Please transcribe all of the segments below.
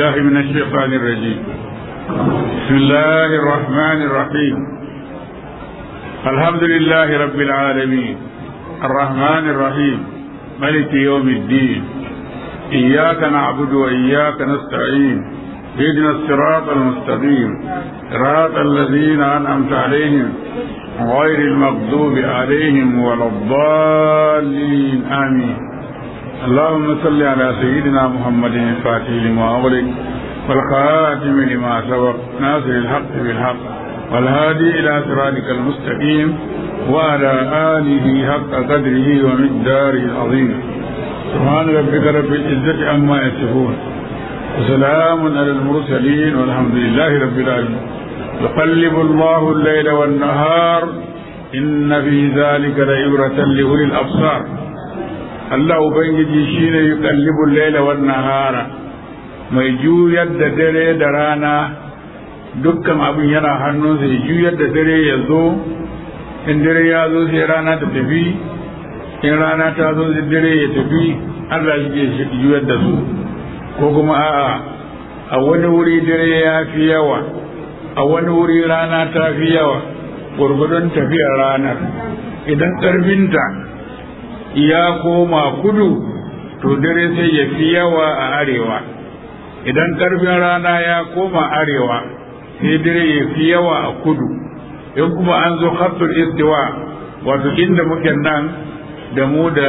بالله من الشيطان الرجيم بسم الله الرحمن الرحيم الحمد لله رب العالمين الرحمن الرحيم ملك يوم الدين إياك نعبد وإياك نستعين اهدنا الصراط المستقيم صراط الذين أنعمت عليهم غير المغضوب عليهم ولا الضالين آمين اللهم صل على سيدنا محمد الفاتح لما أغلق والخاتم لما سبق ناصر الحق بالحق والهادي إلى صراطك المستقيم وعلى آله حق قدره ومقداره العظيم سبحان ربك رب العزة عما يصفون وسلام على المرسلين والحمد لله رب العالمين يقلب الله الليل والنهار إن في ذلك لعبرة لأولي الأبصار Allah Ubangiji shi ne yuqallibul laila wan nahara mai juyar da dare da rana dukkan abin yana hannunsa ya juyar da dare ya zo in dare ya zo sai rana ta tafi in rana ta zo sai dare ya tafi Allah shi ke juyar da su ko kuma a'a a wani wuri dare ya fi yawa a wani wuri rana ta fi yawa gwargwadon tafiyar ranar idan ƙarfinta ya koma kudu to dare sai ya fi yawa a arewa idan karfin rana ya koma arewa sai dare ya fi yawa a kudu in kuma an zo khattul istiwa wato inda muke nan da mu da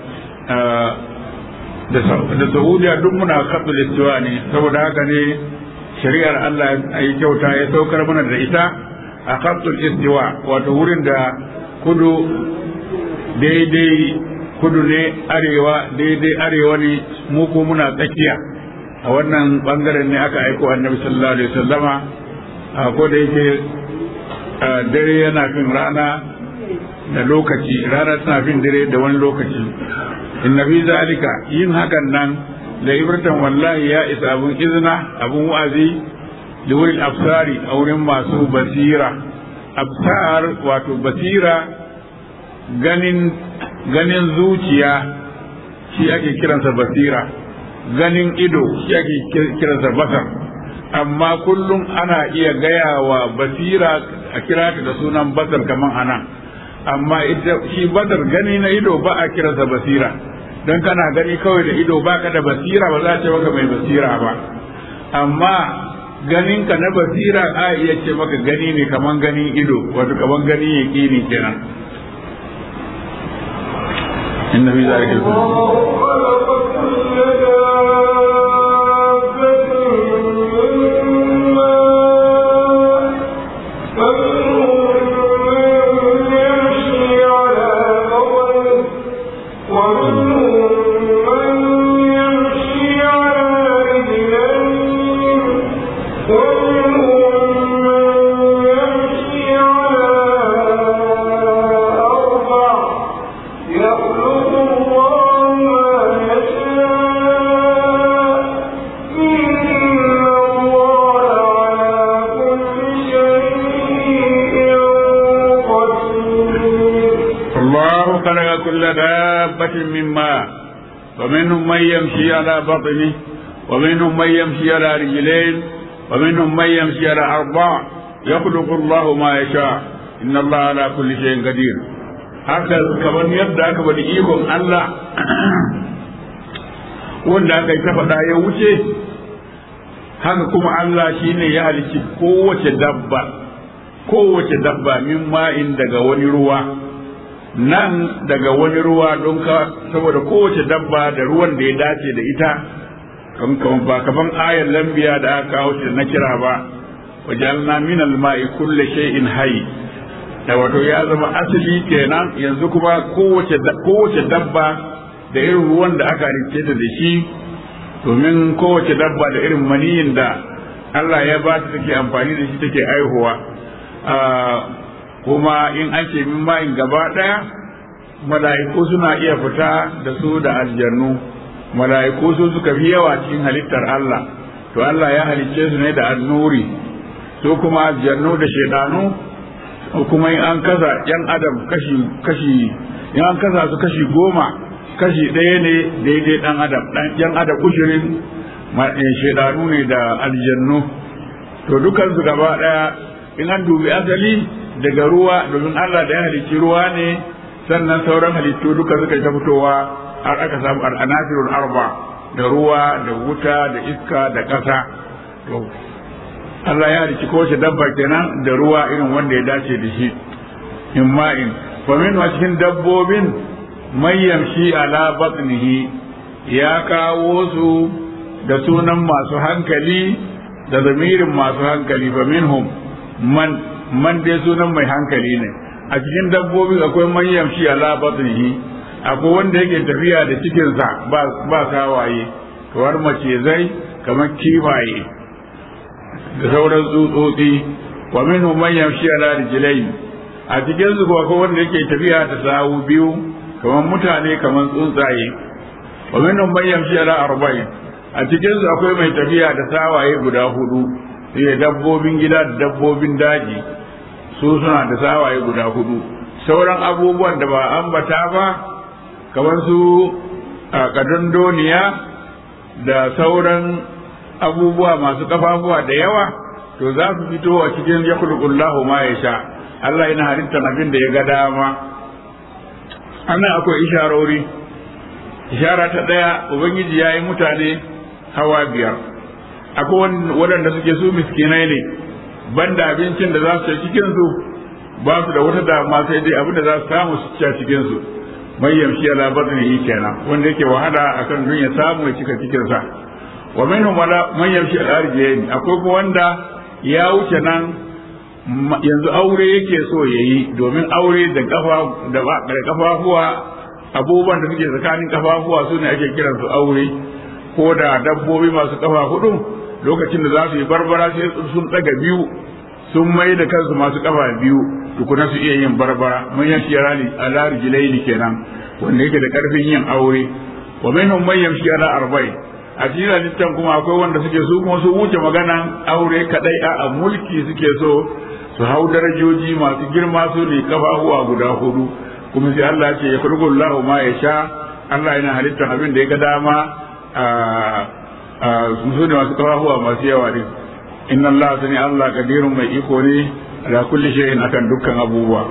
da saudiya duk muna khattul istiwa ne saboda haka ne shari'ar Allah ya kyauta ya saukar mana da ita a khattul istiwa wato wurin da kudu daidai kudu ne arewa daidai arewa ne mu ko muna tsakiya a wannan bangaren ne aka aiko annabi sallallahu alaihi wasallama a ko da yake dare yana fin rana da lokaci rana tana fin dare da wani lokaci inna fi zalika yin hakan nan da ibratan wallahi ya isa abun izina abun wa'azi da wurin absari a wurin masu basira absar wato basira ganin ganin zuciya shi ake kiransa basira ganin ido shi ake kiransa basar amma kullum ana iya gaya wa basira a kira ta da sunan basar kaman anan amma ita shi basar gani na ido ba a kiransa basira don kana gani kawai da ido ba ka da basira ba za a ce maka mai basira ba amma ganinka na basira a iya ce maka gani ne kaman ganin ido wato kaman gani yaƙini kenan إن في ذلك كل دابة من ماء ومنهم من يمشي على بطنه ومنهم من يمشي على رجلين ومنهم من يمشي على أربع يخلق الله ما يشاء إن الله على كل شيء قدير haka kamar yadda aka bada ikon Allah wanda aka yi ta faɗa ya wuce haka kuma Allah shine ya halicci kowace dabba kowace dabba min ma'in daga wani ruwa nan daga wani ruwa don ka saboda kowace dabba da ruwan da ya dace da ita ba kaman ayar lambiya da aka kawo shi na kira ba wajalna min alma'i kulli shay'in hayy da wato ya zama asali kenan yanzu kuma kowace kowace dabba da irin ruwan da aka rike ta da shi domin kowace dabba da irin maniyin da Allah ya ba ta take amfani da shi take aihuwa kuma in an ce min ma'in gaba ɗaya mala'iku suna iya fita da su da aljannu mala'iku su suka fi yawa cikin halittar Allah to Allah ya halicce su ne da annuri su kuma aljannu da shaidanu kuma in an kasa yan adam kashi kashi in an kasa su kashi goma kashi ɗaya ne daidai ɗan adam ɗan yan adam ushirin shaidanu ne da aljannu to dukansu gaba daya in an dubi asali daga ruwa domin Allah da ya halicci ruwa ne sannan sauran halittu duka suka ta fitowa har aka samu al'anasirul arba da ruwa da wuta da iska da ƙasa to Allah ya halicci kowace dabba kenan da ruwa irin wanda ya dace da shi in ma'in fa min cikin dabbobin man yamshi ala batnihi ya kawo su da sunan masu hankali da zamirin masu hankali fa minhum man man dai sunan mai hankali ne a cikin dabbobi akwai man yamshi ala batnihi akwai wanda yake tafiya da cikinsa ba ba kawaye kamar macizai kamar kifaye da sauran tsutsotsi wa minhum man yamshi ala rijlayn a cikin su akwai wanda yake tafiya da sawu biyu kamar mutane kamar tsuntsaye wa minhum man yamshi ala arba'in a cikin su akwai mai tafiya da sawaye guda hudu sai dabbobin gida da dabbobin daji su suna da sawaye guda hudu sauran abubuwan da ba ambata ba kamar su a kadandoniya da sauran abubuwa masu kafafuwa da yawa to za su fito a cikin ya ma ya sha Allah yana halittar abin da ya ga dama annan akwai isharori ishara ta ɗaya ubangiji ya yi mutane hawa biyar akwai waɗanda suke su miskinai ne banda abincin da za su ci cikin su ba su da wata dama sai dai abin da za su samu su ci a cikin su mai yamshi ala batni kenan wanda yake wahala akan dun ya samu ya cika cikin sa wa minhum wala man yamshi ala arjiyin akwai kuma wanda ya wuce nan yanzu aure yake so yayi domin aure da kafa da kafafuwa abubuwan da suke tsakanin kafafuwa su ne ake kiransu aure ko da dabbobi masu kafa hudu lokacin da za su yi barbara sai sun daga biyu sun mai da kansu masu kafa biyu tukuna su iya yin barbara mun yamshi rali ala rijlaini kenan wanda yake da karfin yin aure wa minhum man yamshi ala arba'in a cikin halittan kuma akwai wanda suke su kuma su wuce maganan aure kadai a mulki suke so su hau darajoji masu girma su ne kafafuwa guda hudu kuma sai Allah ce ya kurgu Allah ma ya sha Allah yana halittar abin da ya ga dama a su ne masu kafafuwa masu yawa din inna Allah sani Allah kadirun mai iko ne ala kulli shay'in akan dukkan abubuwa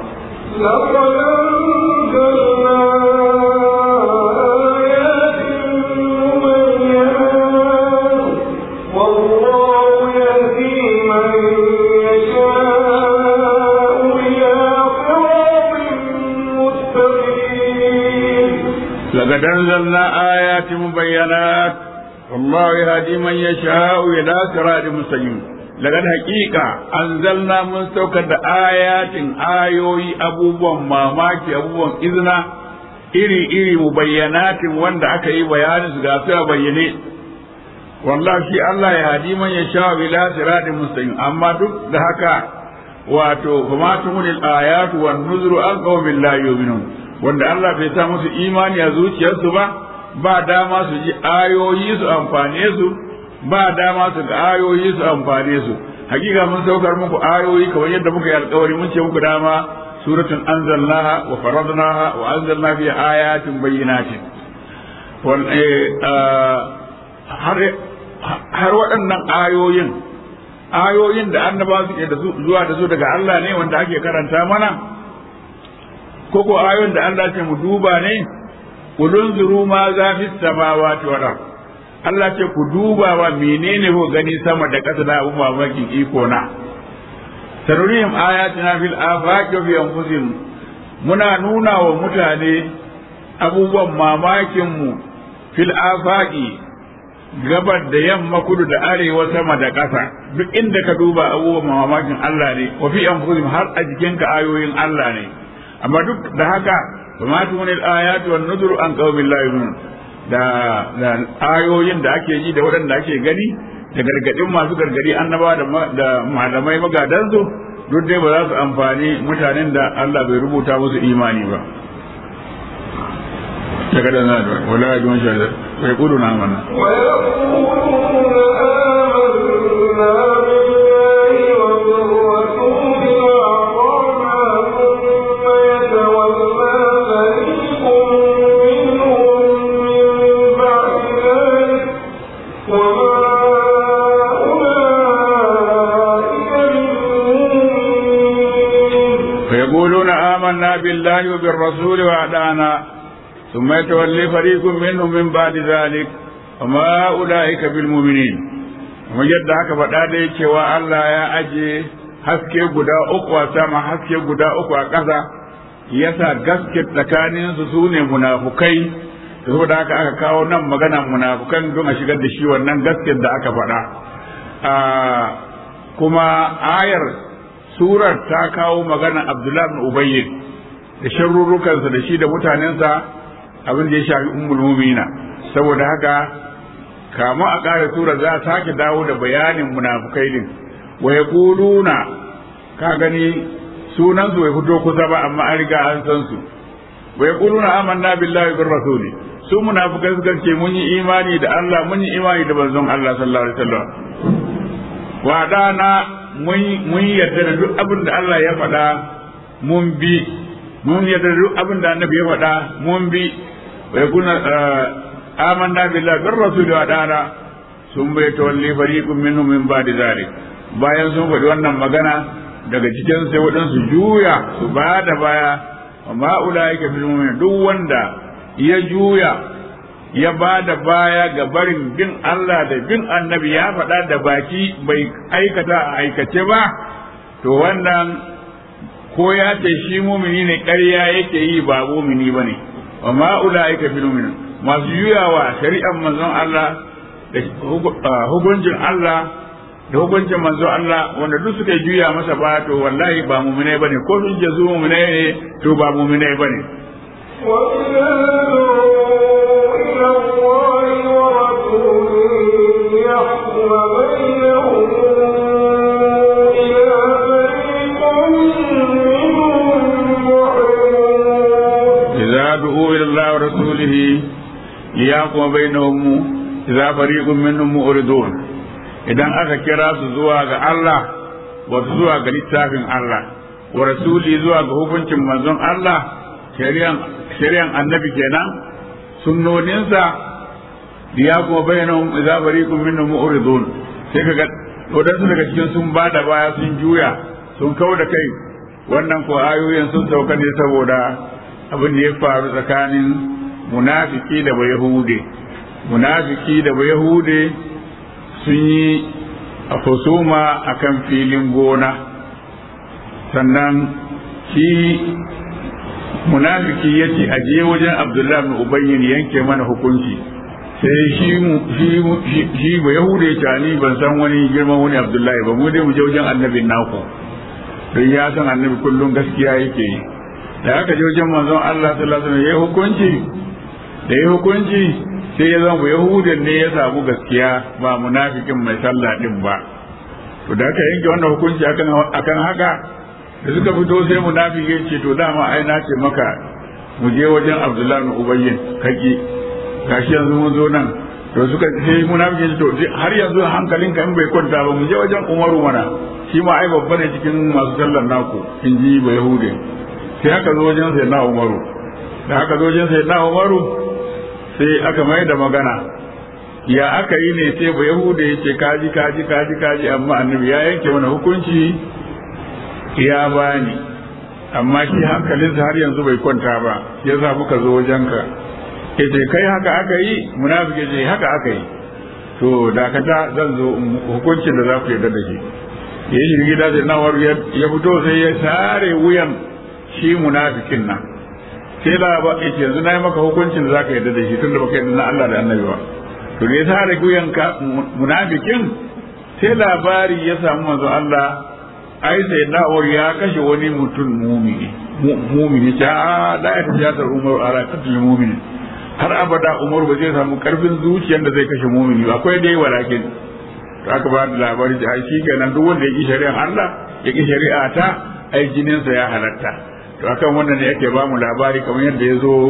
لقد أنزلنا آيات مبينات والله يهدي من يشاء إلى صراط مستقيم لقد حقيقة أنزلنا من سوكة آيات آيوي أبوبا ماماكي أبوبا إذنا iri iri mubayyanatin wanda aka yi bayanin su ga su a bayyane wallahi shi Allah ya hadi man ya sha ila siratin mustaqim amma duk da haka wato kuma tumunil ayatu wan nuzru an qawmin la yu'minun wanda Allah bai sa musu imani a zuciyarsu ba ba dama su ji ayoyi su amfane su ba dama su ga ayoyi su amfane su hakika mun saukar muku ayoyi kamar yadda muka yi alkawari mun ce muku dama suratun anzalnaha wa faradnaha wa anzalna fi ayatin bayyinatin har waɗannan ayoyin ayoyin da annaba suke da zuwa da su daga Allah ne wanda ake karanta mana ko ko ayoyin da Allah ce mu duba ne kulun zuru ma za fi samawati wal ard Allah ce ku duba wa menene ko gani sama da ƙasa da abun mamakin iko na sarurihim ayatina fil afaqi wa fi anfusihim muna nuna wa mutane abubuwan mamakin mu fil afaqi gabar da yamma kudu da arewa sama da ƙasa duk inda ka duba abubuwan mamakin Allah ne wa fi anfusihim har a jikinka ayoyin Allah ne amma duk da haka kuma tuni ayatu wan nuzuru an qaumin la yu'minun da da ayoyin da ake ji da waɗanda ake gani da gargadin masu gargadi annaba da malamai magadan su duk dai ba za su amfani mutanen da Allah bai rubuta musu imani ba daga da zai wala ya ji wani bai kudu na mana وما آمنا بالله وبالرسول وأدانا ثم يتولي فريق منهم من بعد ذلك وما أولئك بالمؤمنين kuma yadda aka faɗa dai cewa Allah ya aje haske guda uku a sama haske guda uku a ƙasa yasa gaske tsakaninsu su ne munafukai saboda haka aka kawo nan maganan munafukan don a shigar da shi wannan gaskiyar da aka faɗa kuma ayar surar ta kawo maganan abdullahi bin ubayy da sharrurukansa da shi da mutanensa abin da ya shafi ummul mu'mina saboda haka kama a ƙara sura za a sake dawo da bayanin munafukai din wa yaquluna ka gani sunan su bai fito kusa ba amma an riga an san su wa yaquluna amanna billahi bir rasuli su munafukai suka ce mun yi imani da Allah mun yi imani da manzon Allah sallallahu alaihi wasallam wa dana mun yarda da duk abin da Allah ya faɗa mun bi mun yarda da duk abin da annabi ya faɗa mun bi wa yakuna amanna billahi bir rasuli wa dana sun bai tawalli fariqun minhum min ba'di zalik bayan sun faɗi wannan magana daga cikin sai waɗansu juya su ba da baya amma ulaika fil mu'minin duk wanda ya juya ya ba da baya ga barin bin Allah da bin annabi ya faɗa da baki bai aikata a aikace ba to wannan ko ya ce shi mumini ne ƙarya yake yi ba mumini ba ne wa ma'ula'ika fil mu'minin masu juyawa shari'ar manzon Allah da hukuncin Allah da hukuncin manzon Allah wanda duk suka juya masa ba to wallahi ba muminai bane ko sun je su muminai ne to ba muminai bane إذا دعوا إلى الله ورسوله ليحكم بينهم إذا فريق منهم مؤردون idan aka kira su zuwa ga Allah wato zuwa ga littafin Allah wa rasuli zuwa ga hukuncin manzon Allah shari'an annabi kenan sunnoninsa ya kuma bayyana idza fariqun minhum mu'ridun sai kaga wadansu daga cikin sun bada baya sun juya sun kau da kai wannan ko ayoyin sun sauka ne saboda abin da ya faru tsakanin munafiki da bayahude munafiki da bayahude sun yi a husuma akan filin gona sannan shi munafiki ya ce aje wajen abdullahi bin ubayyin yanke mana hukunci sai shi shi ba yahude ya ni ban san wani girman wani abdullahi ba mu dai mu je wajen annabin naku don ya san annabi kullum gaskiya yake yi da aka je wajen manzon Allah sallallahu alaihi wasallam yayi hukunci da yayi hukunci sai ya zama yahudan ne ya samu gaskiya ba munafikin mai sallah din ba to da aka yanke wannan hukunci akan akan haka da suka fito sai munafiki ya ce to dama ai na ce maka mu je wajen Abdullahi bin Ubayyin kaki gashi yanzu mun zo nan to suka sai munafiki to har yanzu hankalinka in bai kwanta ba mu je wajen Umaru mana shi ma ai babba ne cikin masu sallar naku in ji ba Yahudi sai aka zo wajen sai na Umaru da aka zo wajen sai na Umaru sai aka mai da magana ya aka yi ne sai ba Yahudi ya ce kaji kaji kaji kaji amma annabi ya yanke mana hukunci ya bani amma shi hankalinsa har yanzu bai kwanta ba ya sa muka zo wajenka ya ce kai haka aka yi munafiki ce haka aka yi to dakata zan zo hukuncin da za ku yarda da shi ya yi gida da nawar ya fito sai ya sare wuyan shi munafikin nan sai da ba ya ce yanzu na yi maka hukuncin da za ka yarda da shi tun da baka yarda na Allah da annabi ba to da ya sare wuyan ka munafikin sai labari ya samu manzo Allah ai sai na'ur ya kashe wani mutum mumini mumini ta da ya tafi umar ala katil mumini har abada umar ba zai samu karfin zuciyar da zai kashe mumini ba akwai dai walakin to aka ba da labari da ai shikenan duk wanda ya ki shari'ar Allah ya ki shari'a ta ai jinin sa ya halatta to akan wannan ne yake ba mu labari kamar yadda ya zo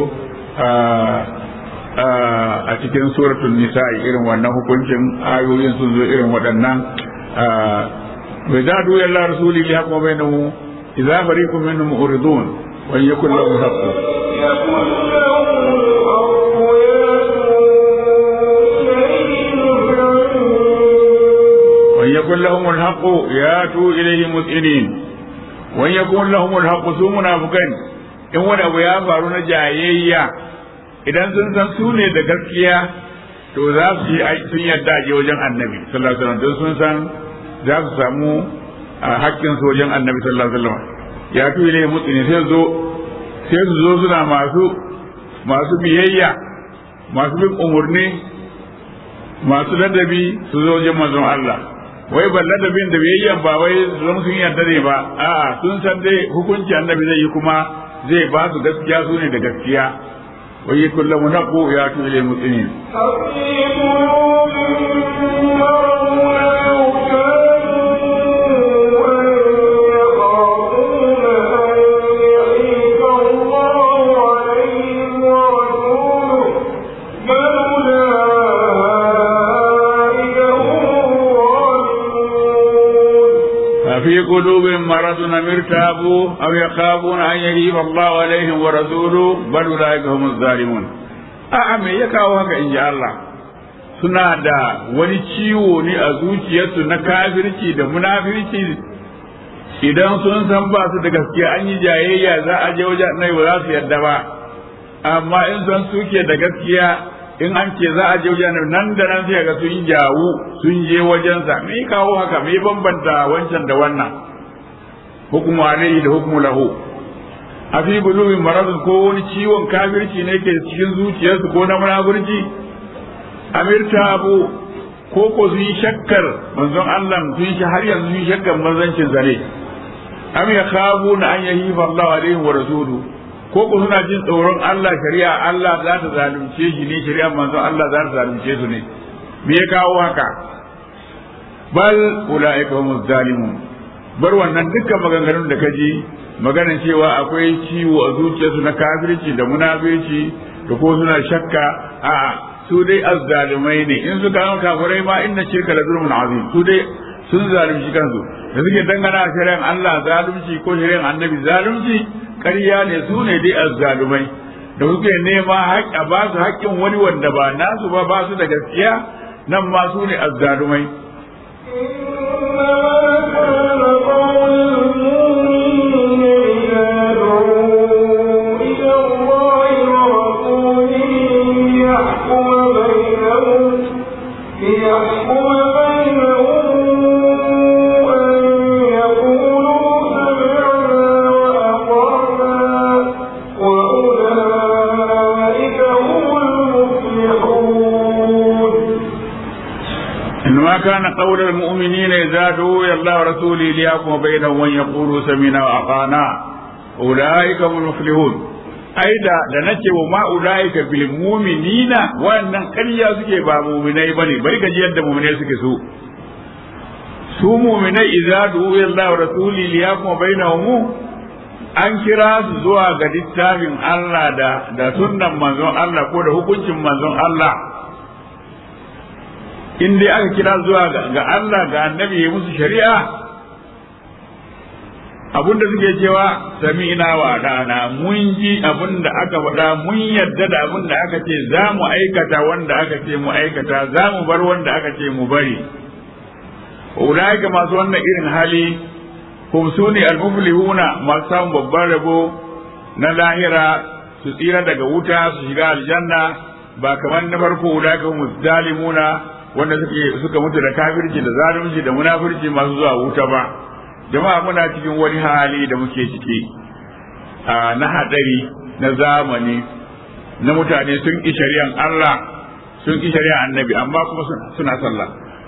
a cikin suratul nisa irin wannan hukuncin ayoyin sun zo irin waɗannan وإذا دعوا إلى رسوله ليحكم بينهم إذا فريق منهم معرضون وإن يكن لهم حق وإن يكن لهم الحق ياتوا إليه مسئلين wani ya kuma lahumul haqqu su munafikan in wani abu ya faru na jayayya idan sun san su ne da gaskiya to za su yi sun yarda je wajen annabi sallallahu alaihi wasallam don sun san za su samu haƙƙin su wajen annabi sallallahu alaihi wasallam ya tu ile mutune sai zo sai su zo suna masu masu biyayya masu bin umurni masu ladabi su zo wajen manzon Allah wai ban ladabin da biyayya ba wai zan sun yarda ne ba a'a sun san dai hukunci annabi zai yi kuma zai ba su gaskiya su ne da gaskiya wai kullum naqu ya tu ile mutune في قلوبهم مرض أم ارتابوا أو يخافون أن يجيب الله عليهم ورسوله بل أولئك هم الظالمون أعم يكاو هكا إن شاء الله suna da wani ciwo ne a zuciyarsu na kafirci da munafirci idan sun san ba su da gaskiya an yi jayayya za a je wajen nai ba za su yarda ba amma in san suke da gaskiya in an ce za a je wajen nan da nan sai ga sun jawu sun je wajensa me kawo haka me bambanta wancan da wannan hukumu alaihi da hukumu lahu a fi bulubi maradun ko wani ciwon kafirci ne ke cikin zuciyarsu ko na munafurci amirta abu ko ko sun yi shakkar manzon Allah sun shi har yanzu sun yi shakkar manzancin zare am ya khabu na an yahifa Allah alaihi wa rasuluhu ko ku suna jin tsoron Allah shari'a Allah za ta zalunce shi ne shari'a manzon Allah za ta zalunce su ne me ya kawo haka bal ulaika humuz zalimun bar wannan dukkan maganganun da kaji maganan cewa akwai ciwo a zuciyarsu na kafirci da munafirci da ko suna shakka a su dai azzalumai ne in suka yi kafirai ma inna shirka la zulmun azim su dai sun zalunci kansu da suke dangana shari'an Allah zalunci ko shari'an annabi zalunci ƙarya ne su ne dai azzalumai da suke nema a ba su haƙƙin wani wanda ba nasu ba ba su da gaskiya nan ma su ne azzalumai كان قول المؤمنين إذا دعوا إلى الله ورسوله ليحكم بينهم وأن يقولوا سمعنا وأطعنا أولئك هم المفلحون ai da da nace wa ma ulaika bil mu'minina wannan ƙarya suke ba mu'minai bane bari ka ji yadda mu'minai suke so su mu'minai idza du'u ila Allah wa rasuli liyakum bainahum an kira su zuwa ga littafin Allah da da sunnan manzon Allah ko da hukuncin manzon Allah in dai aka kira zuwa ga Allah ga annabi ya musu shari'a abinda suke cewa sami'na wa dana mun ji abinda aka faɗa mun yarda da abinda aka ce za mu aikata wanda aka ce mu aikata za mu bar wanda aka ce mu bari ulaika masu wannan irin hali hum suni al-muflihuna masu samun babban rabo na lahira su tsira daga wuta su shiga aljanna ba kamar na farko ulaika hum zalimuna wanda suke suka mutu da kafirci da zalunci da munafirci masu zuwa wuta ba jama'a muna cikin wani hali da muke ciki na hadari na zamani na mutane sun ki shari'an Allah sun ki shari'an annabi amma kuma suna sallah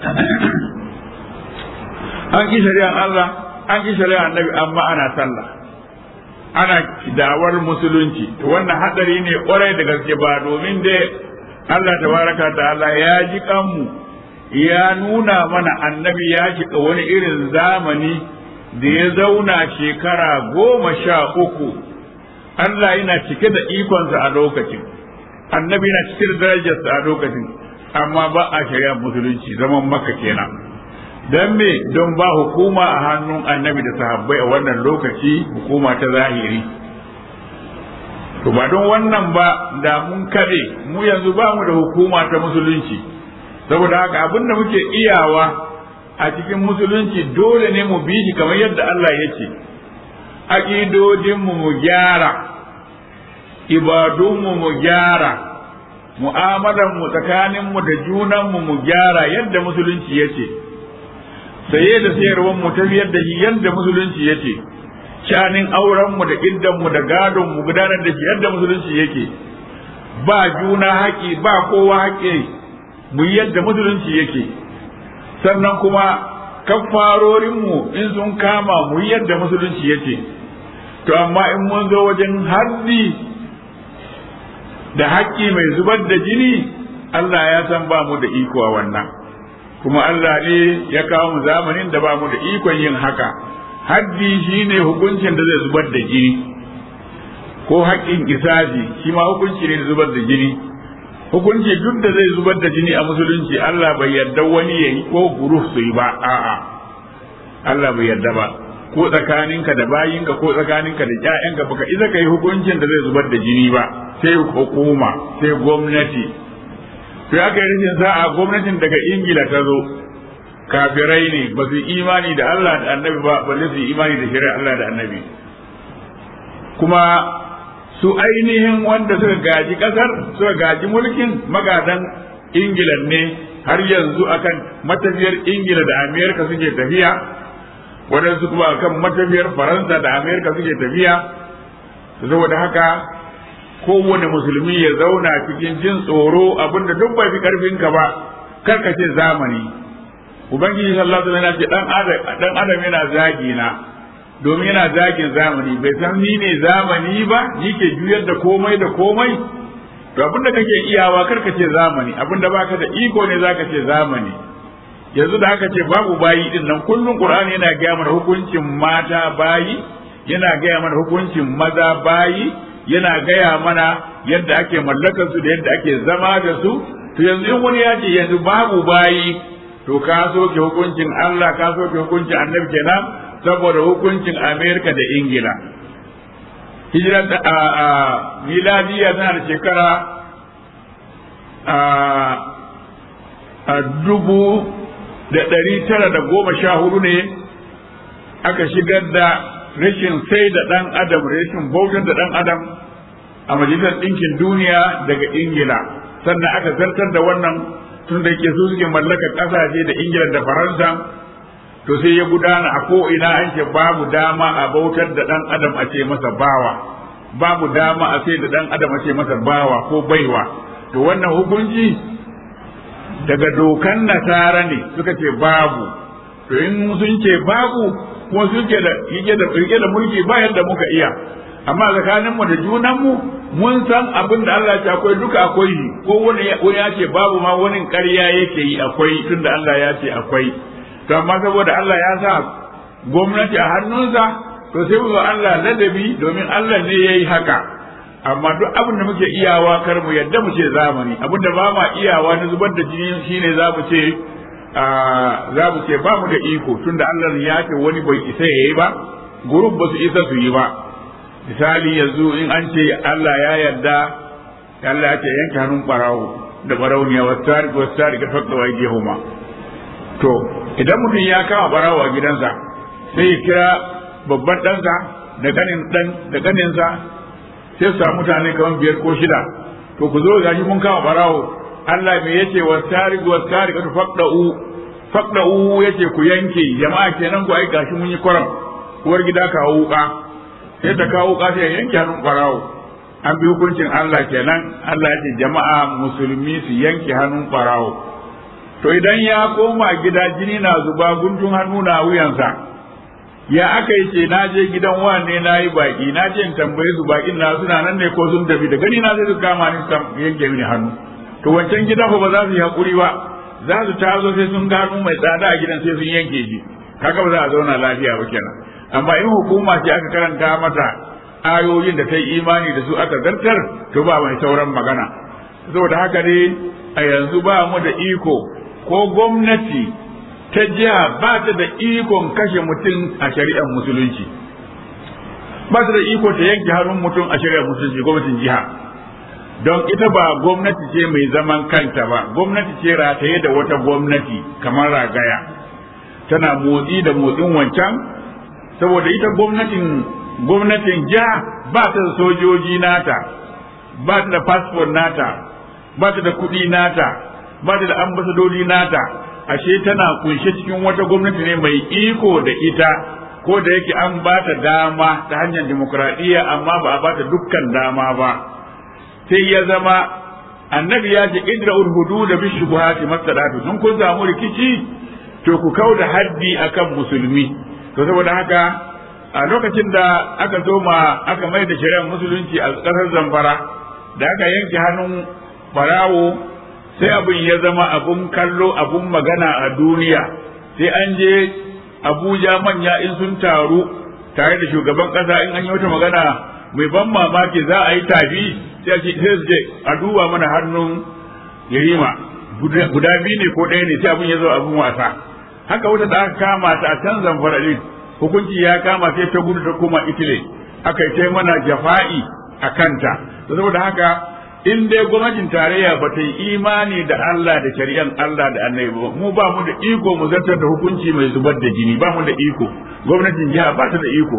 an ki shari'an Allah an ki shari'an annabi amma ana sallah ana dawar musulunci to wannan hadari ne kwarai da gaske ba domin dai Allah tabaraka ta'ala ya ji kanmu ya nuna mana annabi ya shiga wani irin zamani da ya zauna shekara goma sha uku Allah yana cike da ikonsa a lokacin annabi yana cike da darajarsa a lokacin amma ba a shari'ar musulunci zaman maka kenan don me don ba hukuma a hannun annabi da sahabbai a wannan lokaci hukuma ta zahiri to ba don wannan ba da mun kade mu yanzu ba mu da hukuma ta musulunci saboda haka abin da muke iyawa a cikin musulunci dole ne mu bi shi kamar yadda Allah ya ce aƙidodinmu mu gyara ibadunmu mu gyara mu'amalanmu tsakaninmu da junanmu mu gyara yadda musulunci ya ce saye da sayarwar mu tafiyar da shi yadda musulunci ya ce shanin aurenmu da iddanmu da gadonmu gudanar da shi yadda musulunci yake ba juna haƙi ba kowa haƙi mu yadda musulunci yake sannan kuma kafarorinmu in sun kama mu yadda musulunci yake to amma in mun zo wajen haddi da haƙƙi mai zubar da jini Allah ya san ba mu da iko a wannan kuma Allah ne ya kawo mu zamanin da ba mu da ikon yin haka haddi shine hukuncin da zai zubar da jini ko haƙƙin isaji shi ma hukunci ne zubar da jini hukunci duk da zai zubar da jini a musulunci Allah bai yarda wani ya yi ko guruf su yi ba a'a Allah bai yarda ba ko tsakaninka da bayinka ko tsakaninka da ƴaƴanka baka isa kai hukuncin da zai zubar da jini ba sai hukuma sai gwamnati sai aka yi rashin sa'a gwamnatin daga ingila ta zo kafirai ne ba su imani da Allah da annabi ba balle su imani da shari'a Allah da annabi kuma su ainihin wanda suka gaji kasar suka gaji mulkin magadan ingila ne har yanzu akan matafiyar ingila da amerika suke tafiya waɗansu kuma akan matafiyar faransa da amerika suke tafiya saboda haka kowane musulmi ya zauna cikin jin tsoro abinda duk bai fi karfinka ba karkace zamani ubangiji sallallahu alaihi wasallam ce dan adam dan adam yana zagi na domin yana zagin zamani bai san ni ne zamani ba ni ke juyar da komai da komai to abinda kake iyawa karkace zamani abinda baka da iko ne zaka ce zamani yanzu da haka ce babu bayi din nan kullun qur'ani yana gaya mana hukuncin mata bayi yana gaya mana hukuncin maza bayi yana gaya mana yadda ake mallakar su da yadda ake zama da su to yanzu in wani ya ce yanzu babu bayi to ka soke hukuncin Allah ka soke hukuncin annabi kenan saboda hukuncin Amerika da Ingila hijiran a a miladiya tana da shekara a a dubu da ɗari tara da goma sha hudu ne aka shigar da rashin sai da ɗan adam rashin bautar da ɗan adam a majalisar ɗinkin duniya daga ingila sannan aka zartar da wannan tun da ke su suke mallaka ƙasashe da ingila da faransa to sai ya gudana a ko'ina an ce babu dama a bautar da ɗan adam a ce masa bawa babu dama a sai da ɗan adam a ce masa bawa ko baiwa to wannan hukunci daga dokan nasara ne suka ce babu to in sun ce babu kuma suke da yake da rike da mulki ba yadda muka iya amma tsakanin mu da junan mu mun san abin da Allah ya ce akwai duka akwai shi ko wani wani ya ce babu ma wani ƙarya yake yi akwai tunda Allah ya ce akwai to amma saboda Allah ya sa gwamnati a hannunsa to sai mu Allah ladabi domin Allah ne yayi haka amma duk abin da muke iyawa kar mu yadda mu ce zamani abin da ba ma iyawa na zubar da jini shine za mu ce za mu ce ba mu da iko tunda Allah ya ce wani bai isa ya yi ba gurub ba su isa su yi ba misali yanzu in an ce Allah ya yarda Allah ya ce yanke hannun barawo da barauniya wasu tari wasu tari ga fakta wa huma to idan mutum ya kama barawo a gidansa sai ya kira babban ɗansa da ganin ɗan da ganinsa sai su samu mutane kamar biyar ko shida to ku zo gashi mun kama barawo Allah me yace wa tariq wa tariq tu faqda'u faqda'u yace ku yanke jama'a kenan ku ai gashi mun yi kwaram uwar gida kawo wuka sai ta kawo wuka sai yanke hannun barawo an bi hukuncin Allah kenan Allah yace jama'a musulmi su yanke hannun barawo to idan ya koma gida jini na zuba guntun hannu na wuyansa ya aka yi ce na je gidan wane na yi baki na je in tambaye su bakin na suna nan ne ko sun tafi da gani na sai su kama ni su yanke mini hannu to wancan gidan fa ba za su yi hakuri ba za su tazo sai sun gano mai tsada a gidan sai sun yanke shi kaga ba za a zauna lafiya ba kenan amma in hukuma ce aka karanta mata ayoyin da ta yi imani da su aka zartar to ba mai sauran magana saboda haka ne a yanzu ba mu da iko ko gwamnati ta jiha ba ta da ikon kashe mutum a shari'ar musulunci ba ta da iko ta yanke hannun mutum a shari'ar musulunci gwamnatin jiha don ita ba gwamnati ce mai zaman kanta ba gwamnati ce rataye da wata gwamnati kamar ragaya tana motsi da motsin wancan saboda ita gwamnatin gwamnatin jiha ba ta da sojoji nata ba ta da fasfon nata ba ta da kuɗi nata ba ta da ambasadodi nata ashe tana kunshe cikin wata gwamnati ne mai iko da ita ko da yake an ba ta dama ta hanyar demokuraɗiyya amma ba a ba ta dukkan dama ba sai ya zama annabi ya ce idra hudu da bi shubuhati masadatu sun kun samu rikici to ku kau da haddi akan musulmi to saboda haka a lokacin da aka zo ma aka mai da shari'ar musulunci a ƙasar zamfara da aka yanke hannun barawo sai abin ya zama abun kallo abun magana a duniya sai an je abuja manya in sun taru tare da shugaban ƙasa in an yi wata magana mai ban mamaki za a yi tafi sai a ce a duba mana hannun yarima guda biyu ne ko ɗaya ne sai abin ya zo abin wasa haka wata da aka kama ta a can zamfara din hukunci ya kama sai ta gudu ta koma Italy aka yi mana jafa'i a kanta saboda haka in dai gwamnatin tarayya ba ta yi imani da Allah da shari'an Allah da annabi ba mu ba mu da iko mu zartar da hukunci mai zubar da jini ba mu da iko gwamnatin jiha ba ta da iko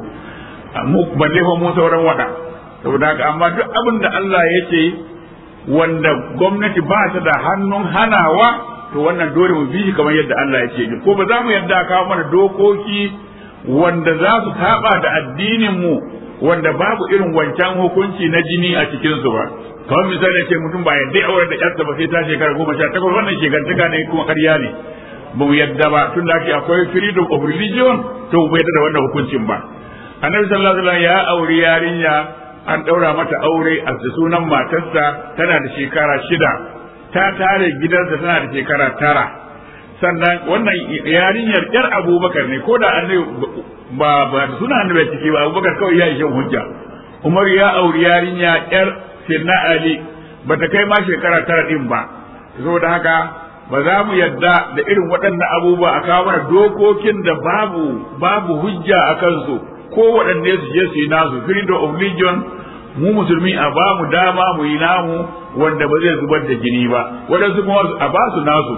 mu balle fa mu sauran wada saboda haka amma duk abin da Allah ya ce wanda gwamnati ba ta da hannun hanawa to wannan dole mu bi shi kamar yadda Allah ya ce ko ba za mu yadda kawo mana dokoki wanda za su saba da addinin mu wanda babu irin wancan hukunci na jini a cikin su ba kamar misali ce mutum ba yadda aure da yarsa ba sai ta shekara goma sha takwas wannan shekantaka ne kuma ƙarya ne ba mu yadda ba tun da akwai freedom of religion to mu yadda da wannan hukuncin ba annabi sallallahu alaihi wasallam ya auri yarinya an ɗaura mata aure a sunan matarsa tana da shekara shida ta tare gidansa tana da shekara tara sannan wannan yarinyar yar abubakar ne ko da annabi ba ba suna annabi ciki ba abubakar kawai ya ishe hujja umar ya auri yarinya yar sirna ali ba ta kai ma shekara tara din ba saboda haka ba za mu yadda da irin waɗannan abubuwa a kawo mana dokokin da babu babu hujja a kansu ko waɗanne su je su yi nasu freedom of religion mu musulmi a ba mu dama mu yi namu wanda ba zai zubar da jini ba waɗansu kuma a ba su nasu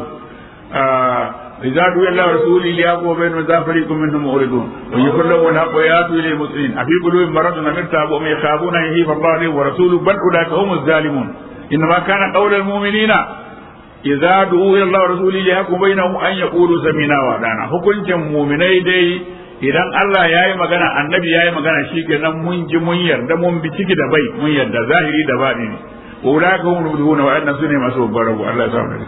إذا دعي الله ورسوله ليقوم بين ذا فريق منهم معرضون ويقول لهم الحق وياتوا إلى المسلمين أفي قلوبهم مرض أم ارتابوا أم يخافون أن يهيب الله ورسوله بل أولئك هم الظالمون إنما كان قول المؤمنين idza du'u ila Allah wa rasulihi yahkum bainahum an yaqulu sami'na wa ata'na hukuncin mu'minai dai idan Allah yayi magana annabi yayi magana shikenan mun ji mun yarda mun bi ciki da bai mun yarda zahiri da batini ulaka hum mudhuna wa anna sunne masu babbar rabu Allah ya sa mu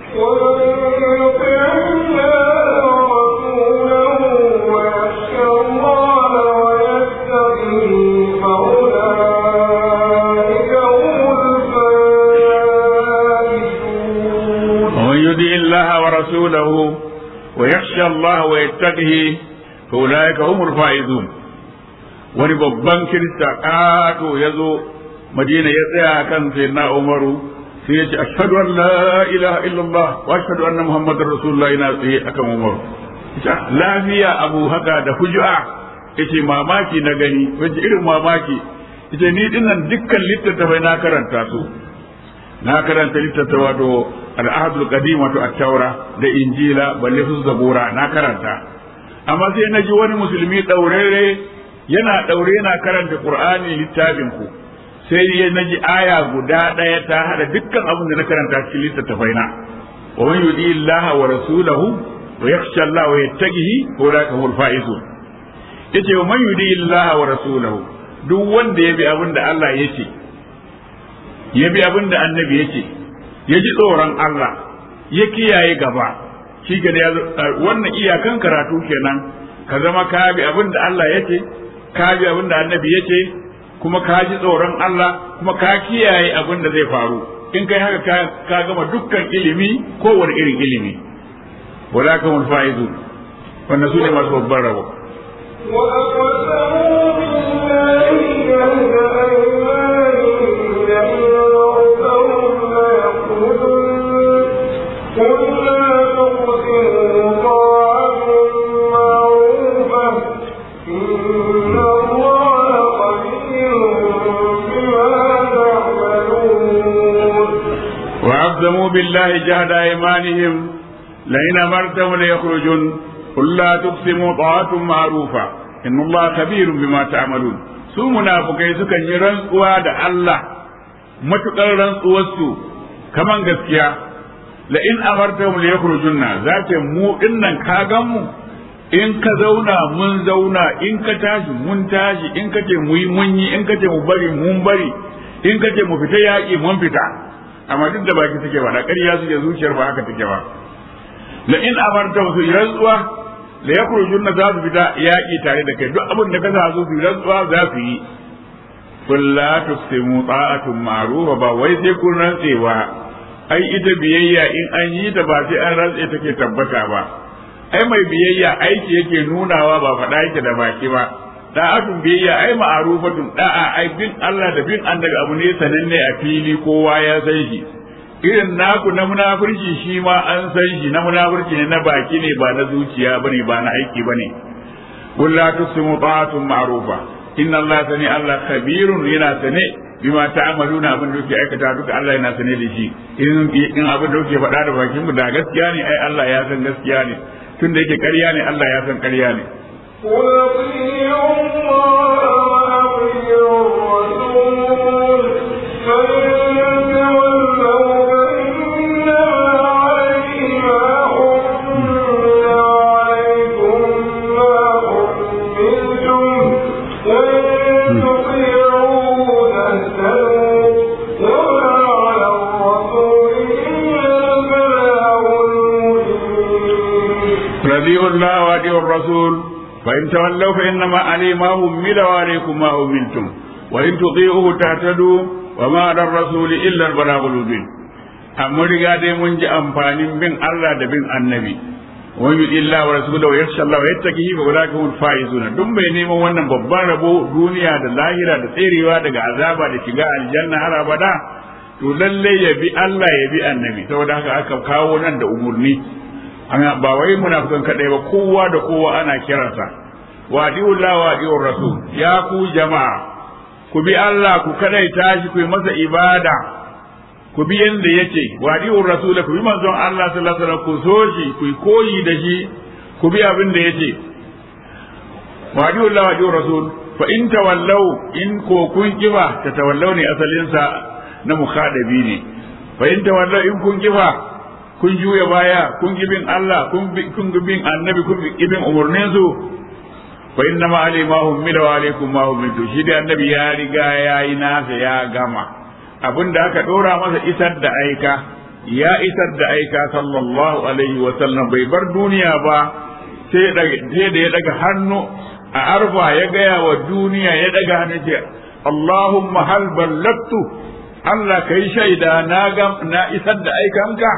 ومن يطع الله ورسوله ويخشى الله ويتقه فأولئك هم الفائزون wani babban kirista ƙato ya zo madina ya tsaya kan sai na umaru sai ya ce ashhadu an la ilaha illallah wa ashhadu anna muhammadar rasulullah ina tsaye akan umaru lafiya abu haka da hujua yace mamaki na gani wace irin mamaki yace ni dinnan dukkan littattafai na karanta su na karanta littattafa wato al'adul qadim wato at-taura da injila balle su zabura na karanta amma sai na ji wani musulmi daurere yana daure yana karanta qur'ani littafin ku sai na ji aya guda daya ta hada dukkan abin da na karanta cikin littattafai na wa man yudi illaha wa rasulahu wa yakhsha Allah wa yattaqihi ulaka humul faizun yace wa man yudi illaha wa rasulahu duk wanda ya bi abin da Allah yake ya bi abin da annabi yake ya ji tsoron Allah ya kiyaye gaba shi ga wannan iyakan karatu kenan ka zama ka bi abin da Allah yake ka bi abin da annabi yake kuma ka ji tsoron Allah kuma ka kiyaye abin da zai faru in kai haka ka gama dukkan ilimi kowane irin ilimi wala ka mun fa'izu wannan su ne masu babban rabo وأقسموا بالله جهد أيمانهم قل لا تقسموا طاعة معروفة إن الله خبير بما تعملون وأقسموا بالله جهد أيمانهم لئن أمرتهم ليخرجن قل لا تقسموا طاعة معروفة إن الله خبير بما تعملون su munafukai sukan yi rantsuwa da Allah matukar rantsuwarsu kaman gaskiya la in amartahum li yakhrujunna zace mu dinnan ka gan mu in ka zauna mun zauna in ka tashi mun tashi in ka ce mu yi mun yi in ka ce mu bari mun bari in ka ce mu fita yaƙi mun fita amma duk da baki suke ba da ƙarya suke zuciyar ba haka take ba la in amartahum su rantsuwa la yakhrujunna za su fita yaƙi tare da kai duk abin da ka sa su su rantsuwa za su yi qul la tuqsimu ta'atun ma'rufa ba wai sai kun rantsewa ai ita biyayya in an yi ta ba sai an rantse take tabbata ba ai mai biyayya aiki yake nunawa ba faɗa yake da baki ba da'atun biyayya ai ma'rufatun da'a ai bin Allah da bin annabi abu ne sananne a fili kowa ya san shi irin naku na munafurci shi ma an san shi na munafurci ne na baki ne ba na zuciya bane ba na aiki bane qul la tusimu ta'atun ma'rufa inna Allah sani Allah khabirun yana sane bima ta'amaluna abin da kuke aikata duka Allah yana sane da shi in in abin da kuke faɗa da bakin mu da gaskiya ne ai Allah ya san gaskiya ne tun da yake ƙarya ne Allah ya san ƙarya ne قل اطيعوا الله واطيعوا الرسول فإن تولوا فإنما عليه ما حمل وعليكم ما حملتم وإن تطيعوه تهتدوا وما على الرسول إلا البلاغ المبين رضي الله وأطيعوا الرسول فإن تولوا فإنما عليه ما همل وعليكم ما هملتم وإن تطيعوه تهتدوا وما على الرسول إلا البلاغ المبين amma riga dai mun ji amfanin bin Allah da bin annabi wa yi illa wa rasulahu wa yakhsha Allah wa yattaqihi fa ulaka hum faizuna duk mai neman wannan babban rabo duniya da lahira da tserewa daga azaba da shiga aljanna har abada to lalle ya bi Allah ya bi annabi saboda haka aka kawo nan da umurni ana ba wai munafikan kadai ba kowa da kowa ana kiransa wa Allah wa rasul ya ku jama'a ku bi Allah ku kadai tashi ku yi masa ibada ku bi yanda yake wa rasul ku bi manzon Allah sallallahu alaihi wasallam ku so shi ku yi koyi da shi ku bi abin da yake wa Allah wa rasul fa in tawallau in ko kun kiba ta tawallau ne asalinsa na mukhadabi ne fa in tawallau in kun kiba kun juya baya kun gi bin Allah kun bi kun gi bin annabi kun gi bin umurnin su fa inna ma alai ma hum wa alaikum ma hum shi da annabi ya riga yayi nasa ya gama abinda aka dora masa isar da aika ya isar da aika sallallahu alaihi wa sallam bai bar duniya ba sai da ya daga hannu a arfa ya gaya wa duniya ya daga hannu ce Allahumma hal ballagtu Allah kai shaida na na isar da aikanka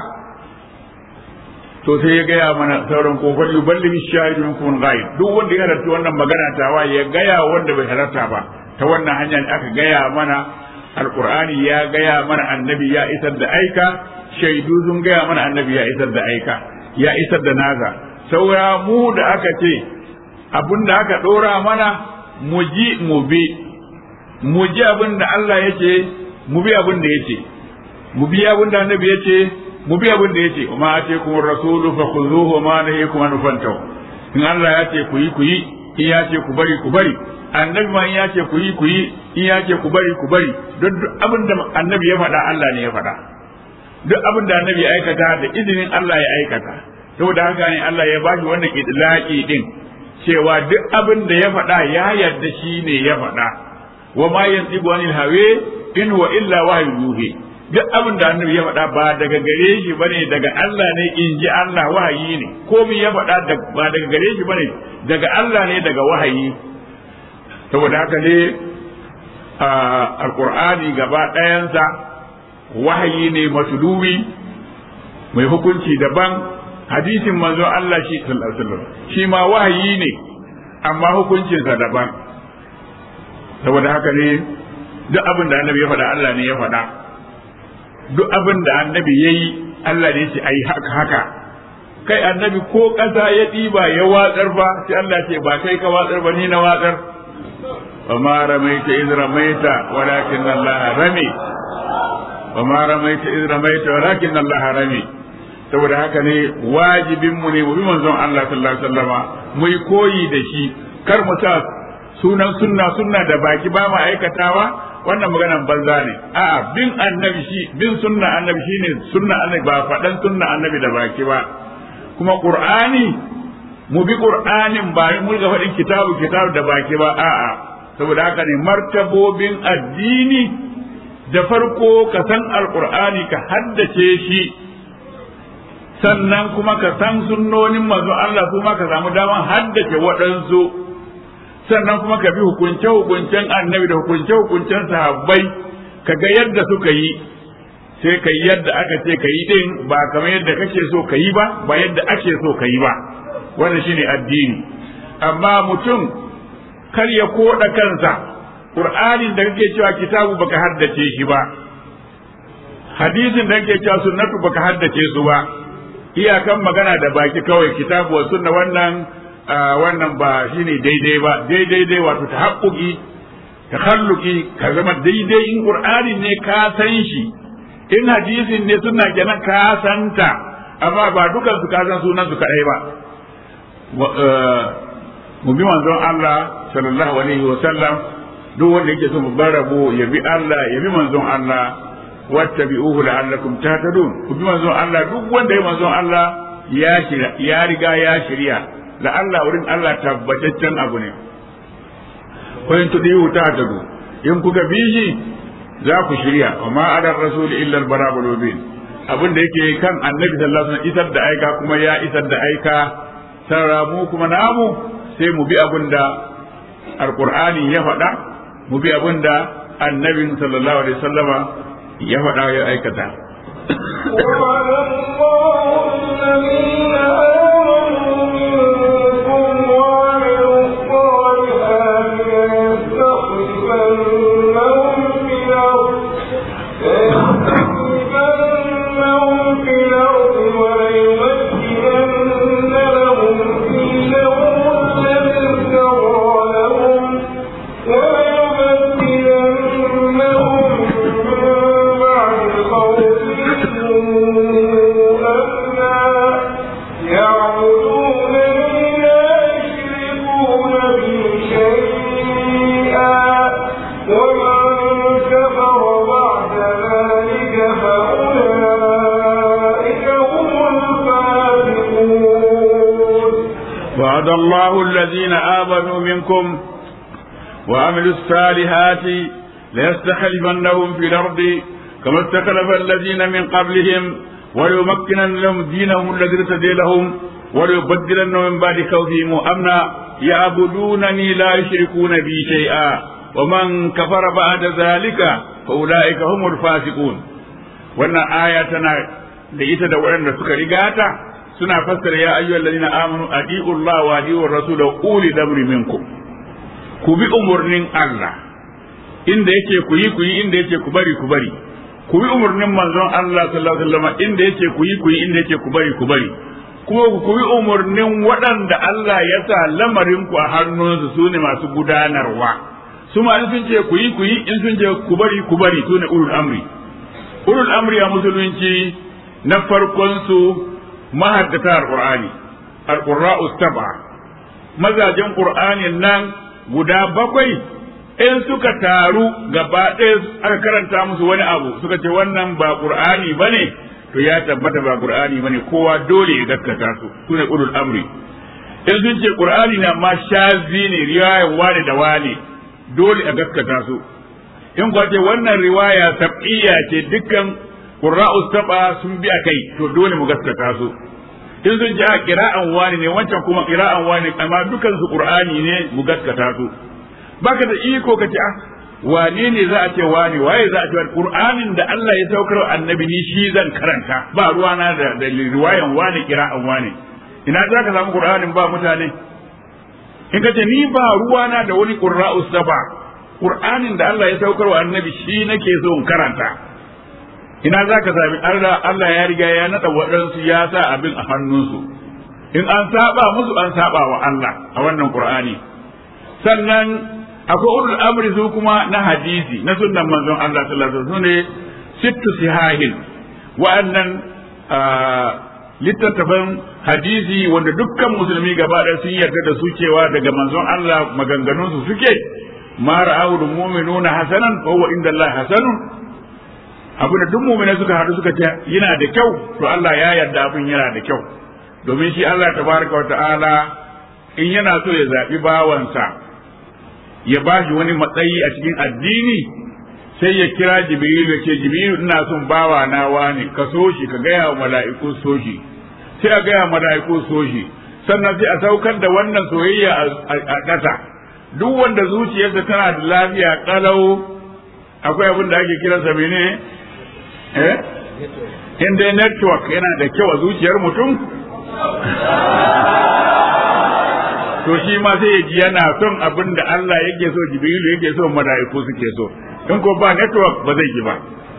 to sai ya gaya mana sauran kofar yuballi shahidu minkum ghaib duk wanda ya halarta wannan magana tawa ya gaya wanda bai halarta ba ta wannan hanya ne aka gaya mana alqur'ani ya gaya mana annabi ya isar da aika shaidu sun gaya mana annabi ya isar da aika ya isar da naza saura mu da aka ce abin da aka dora mana mu ji mu bi mu ji abin da Allah ya ce mu bi abin da ya ce mu bi abin da annabi ya ce mu bi abin da yace ma ate kuma rasulu fa khuzuhu ma nahi kuma nufantaw in Allah ya ce ku yi ku yi in ya ce ku bari ku bari annabi ma in ya ce ku yi ku yi in ya ce ku bari ku bari don duk abin da annabi ya faɗa Allah ne ya faɗa duk abin da annabi ya aikata da izinin Allah ya aikata saboda haka ne Allah ya bashi wannan idlaqi din cewa duk abin da ya faɗa ya yarda shi ne ya faɗa wa ma yantiqu anil hawa in huwa illa wahyu yuhi duk abin da annabi ya faɗa ba daga gare shi bane daga Allah ne in ji Allah wahayi ne komai ya faɗa ba daga gare shi bane daga Allah ne daga wahayi saboda haka ne alqur'ani gaba ɗayansa wahayi ne matulubi mai hukunci daban hadisin manzo Allah shi sallallahu alaihi wasallam shi ma wahayi ne amma hukuncinsa daban saboda haka ne duk abin da annabi ya faɗa Allah ne ya faɗa duk abin da annabi ya yi Allah ne ce a yi haka haka kai annabi ko ƙasa ya ɗiba ya watsar ba sai Allah ce ba kai ka watsar ba ni na watsar wa ma ramaita iz ramaita walakin Allah rami wa ma ramaita iz ramaita walakin Allah rami saboda haka ne wajibin mu ne mu bi manzon Allah sallallahu alaihi wasallama mu yi koyi da shi kar mu sa sunan sunna sunna da baki ba ma aikatawa wannan maganan banza ne a'a bin annabi shi bin sunna annabi shine sunna annabi ba faɗan sunna annabi da baki ba kuma qur'ani mu bi qur'anin ba mu ga faɗin kitabu kitabu da baki ba a'a saboda haka ne martabobin addini da farko ka san alqur'ani ka haddace shi sannan kuma ka san sunnonin manzo Allah kuma ka samu daman haddace waɗansu sannan kuma ka bi hukunce hukuncen annabi da hukunce hukuncen sahabbai ka ga yadda suka yi sai ka yi yadda aka ce ka yi din ba kamar yadda kake so ka yi ba ba yadda ake so ka yi ba wannan shine addini amma mutum kar ya koda kansa qur'anin da kake cewa kitabu baka haddace shi ba hadisin da kake cewa sunnatu baka haddace su ba iyakan magana da baki kawai kitabu wa sunna wannan wannan ba shine daidai ba daidai dai wato tahaqquqi takhalluqi ka zama daidai in qur'ani ne ka san shi in hadisin ne sunna kenan ka santa amma ba dukan su ka san sunan su kadai ba mu bi manzon Allah sallallahu alaihi wa sallam duk wanda yake so mu bar rabo ya bi Allah ya bi manzon Allah wattabi'uhu la'allakum tahtadun ku bi manzon Allah duk wanda ya manzon Allah ya shirya ya riga ya shirya la Allah wurin Allah tabbataccen abu ne ko in tudiyu tahtadu in kuka bi shi za ku shirya wa ma ala rasul illa al-balagul mubin abin da yake kan annabi sallallahu alaihi wasallam isar da aika kuma ya isar da aika sarramu kuma namu sai mu bi abin da alqur'ani ya faɗa mu bi abin da annabin sallallahu alaihi wasallama ya faɗa ya aikata. وعد الله الذين آمنوا منكم وعملوا الصالحات ليستخلفنهم في الأرض كما استخلف الذين من قبلهم وليمكنن لهم دينهم الذي ارتدي لهم وليبدلنهم من بعد خوفهم أمنا يعبدونني لا يشركون بي شيئا ومن كفر بعد ذلك فأولئك هم الفاسقون وأن آياتنا لإيتا دورنا سكريغاتا suna fassara ya ayyuhal ladina amanu adi'u Allah wa adi'u rasul uli damri minkum ku bi umurnin Allah inda yake ku yi ku yi inda yake ku bari ku bari ku bi umurnin manzon Allah sallallahu alaihi wasallam inda yake ku yi ku yi inda yake ku bari ku bari kuma ku bi umurnin waɗanda Allah ya sa lamarin ku a hannunsu su ne masu gudanarwa su ma sun ce ku yi ku yi in sun ce ku bari ku bari su ne ulul amri ulul amri a musulunci na farkon su mahaddata alqur'ani alqurra'u sab'a mazajen qur'anin nan guda bakwai in suka taru gaba ɗaya aka karanta musu wani abu suka ce wannan ba qur'ani bane to ya tabbata ba qur'ani bane kowa dole ya gaskata su sune ulul amri in sun ce qur'ani na ma shazi ne riwayar wani da wani dole a gaskata su in kuwa ce wannan riwaya sab'iyya ce dukkan qurra'u saba sun bi akai to dole mu gaskata su in sun ji a qira'an wani ne wancan kuma qira'an wani amma dukan su qur'ani ne mu gaskata su baka da iko ka ce ah wane ne za a ce wani waye za a ce qur'anin da Allah ya saukar annabi ni shi zan karanta ba ruwana da, da riwayan wani qira'an wani ina za ka samu qur'anin ba mutane in ka ce ni ba ruwana da wani qurra'u saba qur'anin da Allah ya saukar wa annabi shi nake so in karanta ina za ka sami Allah Allah ya riga ya naɗa waɗansu ya sa abin a hannunsu in an saba musu an saba wa Allah a wannan Qur'ani sannan akwai ulul amri su kuma na hadisi na sunnan manzon Allah sallallahu alaihi wasallam ne sittu sihahin wa'annan littattafan hadisi wanda dukkan musulmi gaba ɗaya sun yarda da su cewa daga manzon Allah maganganunsu suke ma ra'ahu mu'minuna hasanan fa huwa inda Allah hasanun abu da duk mu'mina suka haɗu suka ce yana da kyau to Allah ya yarda abin yana da kyau domin shi Allah tabaraka wa ta'ala in yana so ya zaɓi bawansa ya ba shi wani matsayi a cikin addini sai ya kira jibrilu ya ce jibrilu ina son bawa na wani ka so shi ka gaya wa mala'iku so shi sai a gaya wa mala'iku so shi sannan sai a saukar da wannan soyayya a ƙasa duk wanda zuciyarsa tana da lafiya kalau akwai abin da ake kiransa mene eh in dai network yana da kyau a zuciyar mutum to shi ma sai ya ji yana son abin da Allah yake so Jibrilu yake so mala'iku suke so in ko ba network ba zai ji ba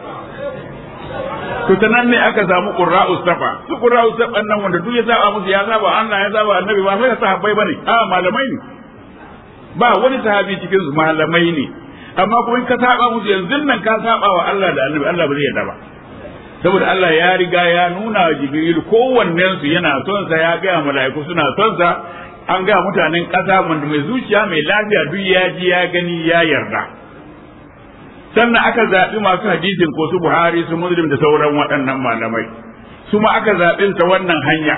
to ta nan ne aka samu qurra'u safa su qurra'u safa nan wanda duk ya saba musu ya saba Allah ya saba annabi ba sai sahabbai bane a malamai ne ba wani sahabi cikin su malamai ne amma kuma in ka saba musu yanzu nan ka saba wa Allah da annabi Allah ba zai yarda ba saboda Allah ya riga ya nuna wa Jibril kowannen su yana son sa ya ga mala'iku suna son sa an ga mutanen ƙasa wanda mai zuciya mai lafiya duk ya ji ya gani ya yarda sannan aka zaɓi masu hadisin ko su Buhari su Muslim da sauran waɗannan malamai su ma aka zaɓi ta wannan hanya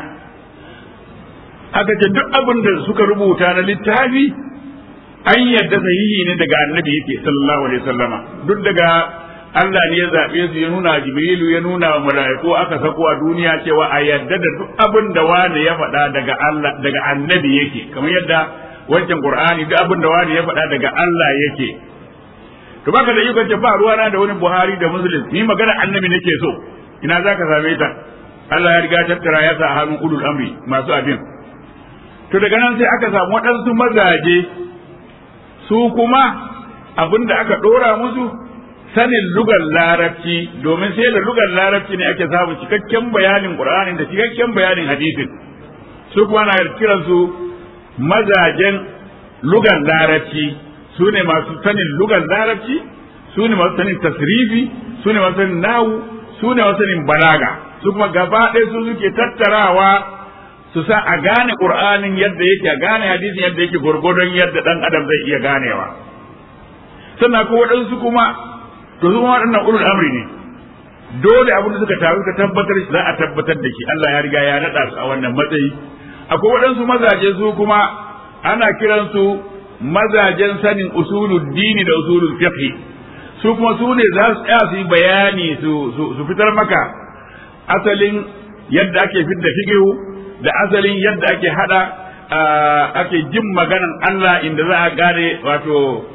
aka ce duk abin da suka rubuta na littafi an yarda sahihi ne daga annabi yake sallallahu alaihi wasallama duk daga Allah ne ya zaɓe su ya nuna Jibrilu ya nuna wa mala'iku aka sako a duniya cewa a yadda da duk abin da wani ya faɗa daga Allah daga annabi yake kamar yadda wancan Qur'ani duk abin da wani ya faɗa daga Allah yake to baka da ikon ce ba ruwana da wani Buhari da Muslim ni magana annabi nake so ina zaka same ta Allah ya riga tattara ya sa a hannun ulul amri masu abin to daga nan sai aka samu waɗansu mazaje su kuma abin da aka ɗora musu sanin lugar larabci domin sai da lugar larabci ne ake samu cikakken bayanin qur'anin da cikakken bayanin hadisin su kuma na kiran su mazajen lugar larabci su ne masu sanin lugar larabci su ne masu sanin tasrifi su ne masu sanin nawu su ne masu sanin balaga su kuma gaba ɗaya su suke tattarawa su sa a gane qur'anin yadda yake a gane hadisin yadda yake gurgurdon yadda dan adam zai iya ganewa sannan ko waɗansu kuma to su waɗannan ulul amri ne dole abin da suka taru ka tabbatar za a tabbatar da shi Allah ya riga ya naɗa su a wannan matsayi akwai waɗansu mazaje su kuma ana kiransu mazajen sanin usulul dini da usulul fiqh su kuma su ne za su tsaya su yi bayani su su fitar maka asalin yadda ake fidda fiqh da asalin yadda ake hada ake jin maganan Allah inda za a gane wato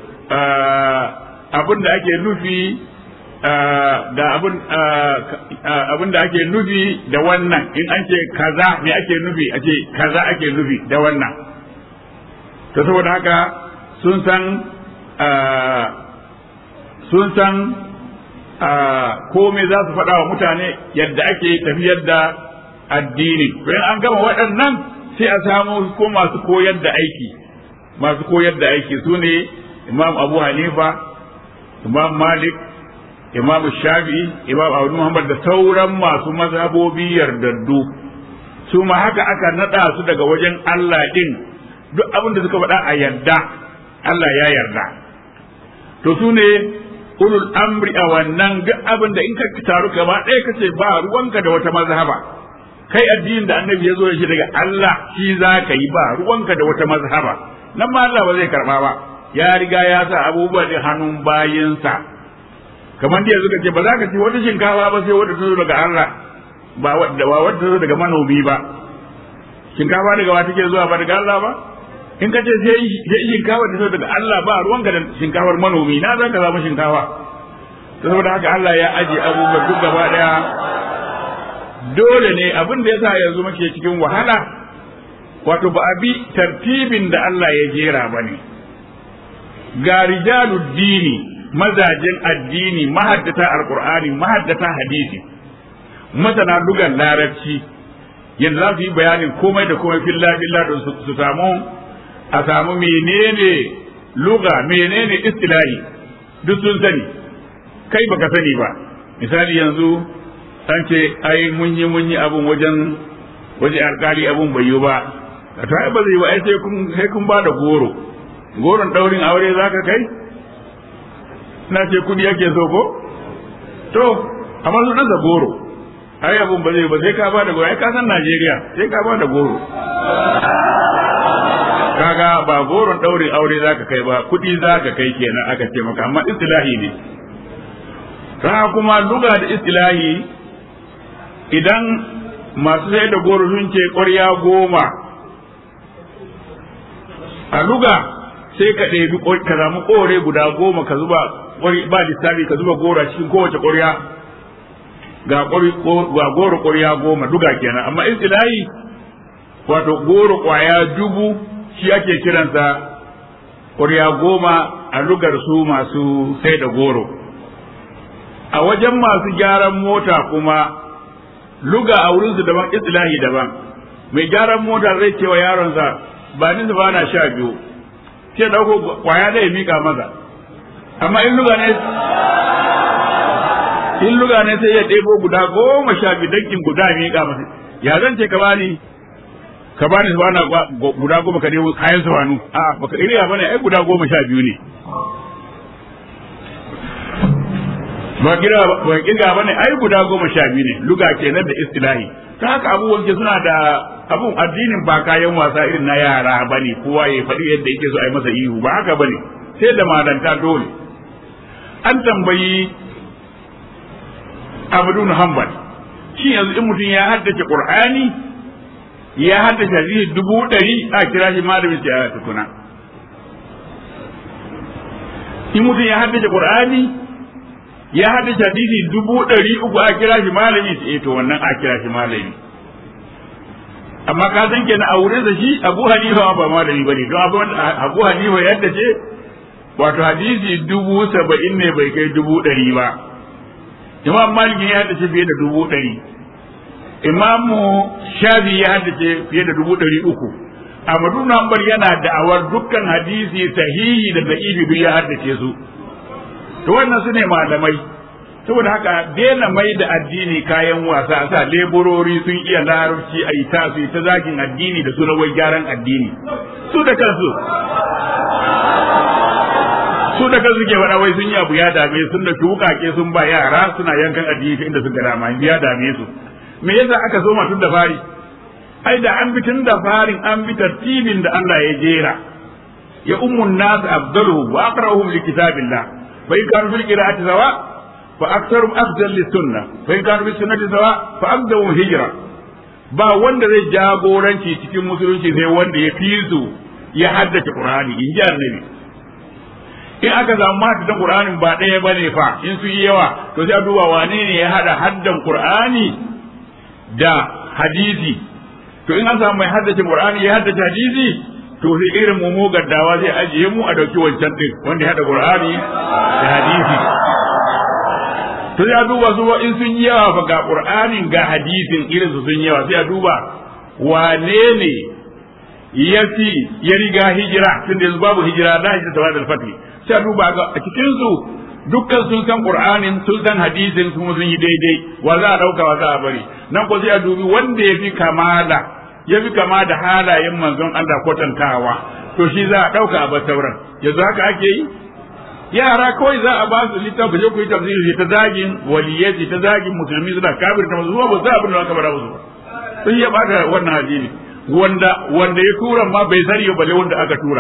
abin da ake nufi da abin da ake nufi da wannan in an ce kaza me ake nufi a ce kaza ake nufi da wannan to saboda haka sun san sun san komai za su faɗa wa mutane yadda ake tafiyar da addini to in an gama waɗannan sai a samu ko masu koyar da aiki masu koyar da aiki su ne imam abu hanifa imam malik imam shafi'i imam abu muhammad da sauran masu mazhabobi yardaddu su ma haka aka nada su daga wajen Allah din duk abin da suka faɗa a yarda Allah ya yarda to su ne ulul amri a wannan duk abin da in ka taru gaba ɗaya ka ce ba ruwanka da wata mazhaba kai addinin da annabi ya zo shi daga Allah shi za ka yi ba ruwanka da wata mazhaba nan ma Allah ba zai karba ba ya riga ya sa abubuwa da hannun bayinsa kamar da yanzu ka ce ba za ka ci wata shinkafa ba sai wadda ta zo daga Allah ba wadda ba wadda ta zo daga manomi ba shinkafa daga wa take zuwa ba daga Allah ba in ka ce sai shinkafa ta zo daga Allah ba ruwan ga shinkafar manomi na za ka zama shinkafa saboda haka Allah ya aje abubuwa duk gaba daya dole ne abin da yasa yanzu muke cikin wahala wato ba a bi tartibin da Allah ya jera ba ne ga rijalu dini mazajen addini mahaddata alqur'ani mahaddata hadisi masana lugan larabci yanzu za su yi bayanin komai da komai filla filla don su samu a samu menene luga menene istilahi duk sun sani kai baka sani ba misali yanzu an ce ai mun yi mun yi abin wajen waje alkali abun bai yi ba a ta ba zai ba ai sai kun sai kun ba da goro goron daurin aure zaka kai na ce kudi yake so ko to amma su da goro ai abun ba zai ba sai ka ba da goro ai ka san Najeriya sai ka ba da goro kaga ba goron daurin aure zaka kai ba kudi zaka kai kenan aka ce maka amma istilahi ne ta kuma luga da istilahi idan masu sai da goro sun ce ƙwarya goma a luga sai ka ɗebi ka samu ƙore guda goma ka zuba ba lissafi ka zuba goro a cikin kowace ƙwarya ga goro ƙwarya goma luga kenan amma istilahi wato goro ƙwaya dubu shi ake kiransa ƙwarya goma a lugar su masu sai da goro a wajen masu gyaran mota kuma luga a wurinsu daban istilahi daban mai gyaran mota zai ce wa yaronsa ba ni ba na sha biyu sai dauko kwaya da ya mika masa amma in luga ne in luga ne sai ya ɗebo guda goma sha biyu dankin guda ya mika masa ya zan ce ka bani ka bani su bana guda goma ka nemo kayan su hannu a baka iriya bane ai guda goma sha biyu ne ba kira ba kirga bane ai guda goma sha biyu ne luga kenan da istilahi ta haka abubuwan ke suna da abun addinin ba kayan wasa irin na yara bane kowa ya faɗi yadda yake so a yi masa ihu ba haka bane sai da malanta dole an tambayi abdun hanbal shi yanzu in mutum ya haddace qur'ani ya haddace hadisi dubu ɗari a kira shi malamin ce a tukuna in mutum ya haddace qur'ani ya haddace hadisi dubu ɗari uku a kira shi malami eh to wannan a kira shi malami amma ka san kenan a wurin shi Abu Hanifa ba malami bane don Abu Hanifa yadda ce wato hadisi dubu saba'in ne bai kai dubu ɗari ba Imam Malik ya haddace fiye da dubu ɗari Imam Shafi ya haddace fiye da dubu ɗari uku Ahmadu Hanbal yana da'awar dukkan hadisi sahihi da da'ifi duk ya haddace su to wannan su ne malamai saboda haka daina mai da addini kayan wasa sa leburori sun iya larabci a yi ta su ta zagin addini da suna wai gyaran addini su da kansu su da kansu ke faɗa wai sun yi abu ya dame sun da wukake sun ba yara suna yankan addini ta inda suka dama ya dame su me yasa aka so tun da fari ai da an bi tun da farin an bi tartibin da Allah ya jera ya ummun nas afdaluhu wa aqra'uhum li kitabillah فإن كانوا في القراءة سواء فأكثرهم أفضل للسنة فإن كانوا في السنة سواء فأقدمهم هجرة ba wanda zai jagoranci cikin musulunci sai wanda ya fi su ya haddace Qur'ani in ji annabi in aka samu mata da Qur'ani ba ɗaya bane fa in su yi yawa to sai a duba wane ne ya hada haddan Qur'ani da hadisi to in an samu mai haddace Qur'ani ya haddace hadisi to sai irin mu gaddawa zai ajiye mu a dauki wancan din wanda ya hada qur'ani da hadisi to ya duba su in sun yi yawa fa ga qur'anin ga hadisin irin su sun yawa sai a duba wane ne ya fi ya riga hijira tun da babu hijira da hijira ta wadal fatih sai a duba ga a cikin su dukkan sun san qur'anin sun san hadisin kuma sun yi daidai wa za a dauka wa za a bari nan ko sai a dubi wanda ya fi kamala ya fi kama da halayen manzon Allah kwatantawa to shi za a ɗauka a sauran yanzu haka ake yi yara kawai za a ba su littafi je ku yi tafsiri ta zagin waliyai ta zagin musulmi suna kafir ta masu ba za abin da aka bara musu ba sun ya bata wannan hadini wanda wanda ya tura ma bai sani balle wanda aka tura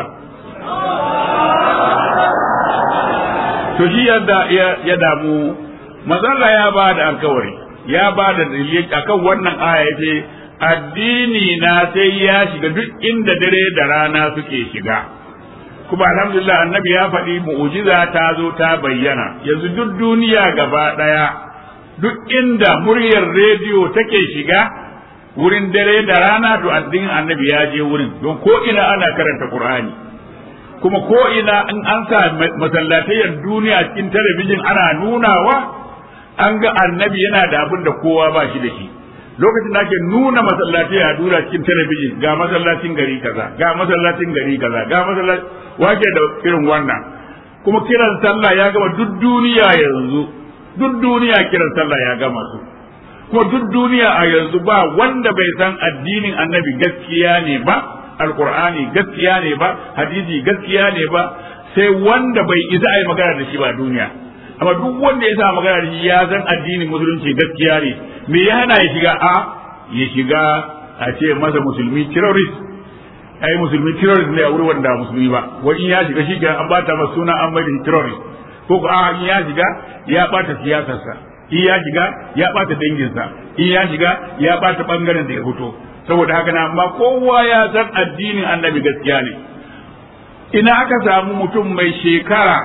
to shi yadda ya damu mazalla ya ba da alkawari ya ba da dalili akan wannan aya yace addini na sai ya shiga duk inda dare da rana suke shiga kuma alhamdulillah annabi ya faɗi mu'ujiza ta zo ta bayyana yanzu duk duniya gaba ɗaya duk inda muryar rediyo take shiga wurin dare da rana to addinin annabi ya je wurin don ko ina ana karanta qur'ani kuma ko ina in an sa masallatayyar duniya cikin talabijin ana nunawa an ga annabi yana da abin da kowa ba shi da shi lokacin da ake nuna masallatai a dura cikin talabijin ga masallacin gari kaza ga masallacin gari kaza ga masallacin wake da irin wannan kuma kiran sallah ya gama duk duniya yanzu duk duniya kiran sallah ya gama su kuma duk duniya a yanzu ba wanda bai san addinin annabi gaskiya ne ba alkur'ani gaskiya ne ba hadisi gaskiya ne ba sai wanda bai isa a yi magana da shi ba duniya amma duk wanda ya sa magana da shi ya san addinin musulunci gaskiya ne me ya hana ya shiga a ya shiga a ce masa musulmi terrorist ai musulmi terrorist ne a wuri wanda musulmi ba wani ya shiga shi an bata masa suna an mai da terrorist ko ko a in ya shiga ya bata siyasarsa in ya shiga ya bata danginsa in ya shiga ya bata bangaren da ya fito saboda haka na amma kowa ya san addinin annabi gaskiya ne ina aka samu mutum mai shekara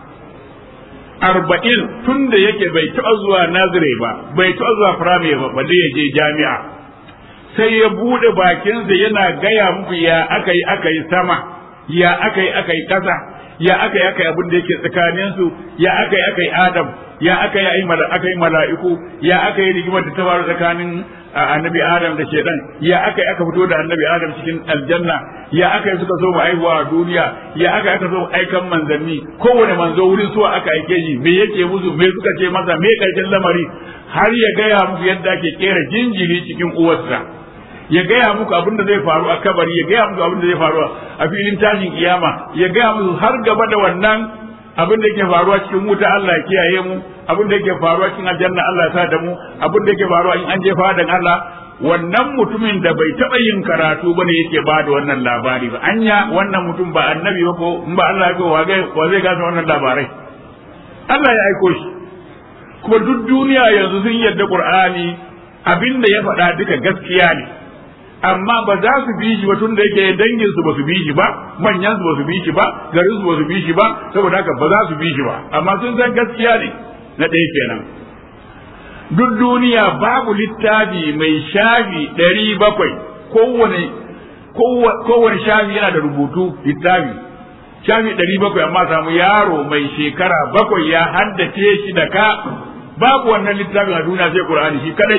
arba'in tun da yake bai taɓa zuwa nazire ba bai taɓa zuwa firamare ba balle ya je jami'a sai ya buɗe bakinsa yana gaya muku ya aka yi aka yi sama ya aka yi aka yi ƙasa ya aka yi aka yi abin da yake tsakaninsu ya aka yi aka yi adam ya aka yi aka yi mala'iku ya aka yi rigimar da ta faru tsakanin annabi adam da shedan ya aka yi aka fito da annabi adam cikin aljanna ya aka yi suka so mu aihuwa a duniya ya aka yi aka so mu aikan manzanni kowane manzo wurin suwa aka aike shi me yake musu me suka ce masa me karshen lamari har ya gaya muku yadda ake kera jinjiri cikin uwarsa ya gaya muku abin da zai faru a kabari ya gaya muku abin da zai faru a filin tashin kiyama ya gaya muku har gaba da wannan abin da yake faruwa cikin wuta Allah ya kiyaye mu abin da yake faruwa cikin aljanna Allah ya sa da mu abin da yake faruwa in an je fadan Allah wannan mutumin da bai taɓa yin karatu ba ne yake ba da wannan labari ba anya wannan mutum ba annabi ba ko in ba Allah ya ko wa zai gasa wannan labarai Allah ya aiko shi kuma duk duniya yanzu sun yarda Qur'ani abin da ya faɗa duka gaskiya ne amma ba za su bi shi ba tun da yake dangin su ba su bi shi ba manyan su ba su bi shi ba garin su ba su bi shi ba saboda haka ba za su bi shi ba amma sun san gaskiya ne na ɗaya kenan duk duniya babu littafi mai shafi ɗari bakwai kowane kowane shafi yana da rubutu littafi shafi ɗari bakwai amma samu yaro mai shekara bakwai ya haddace shi da ka babu wannan littafin a duniya sai Qur'ani shi kadai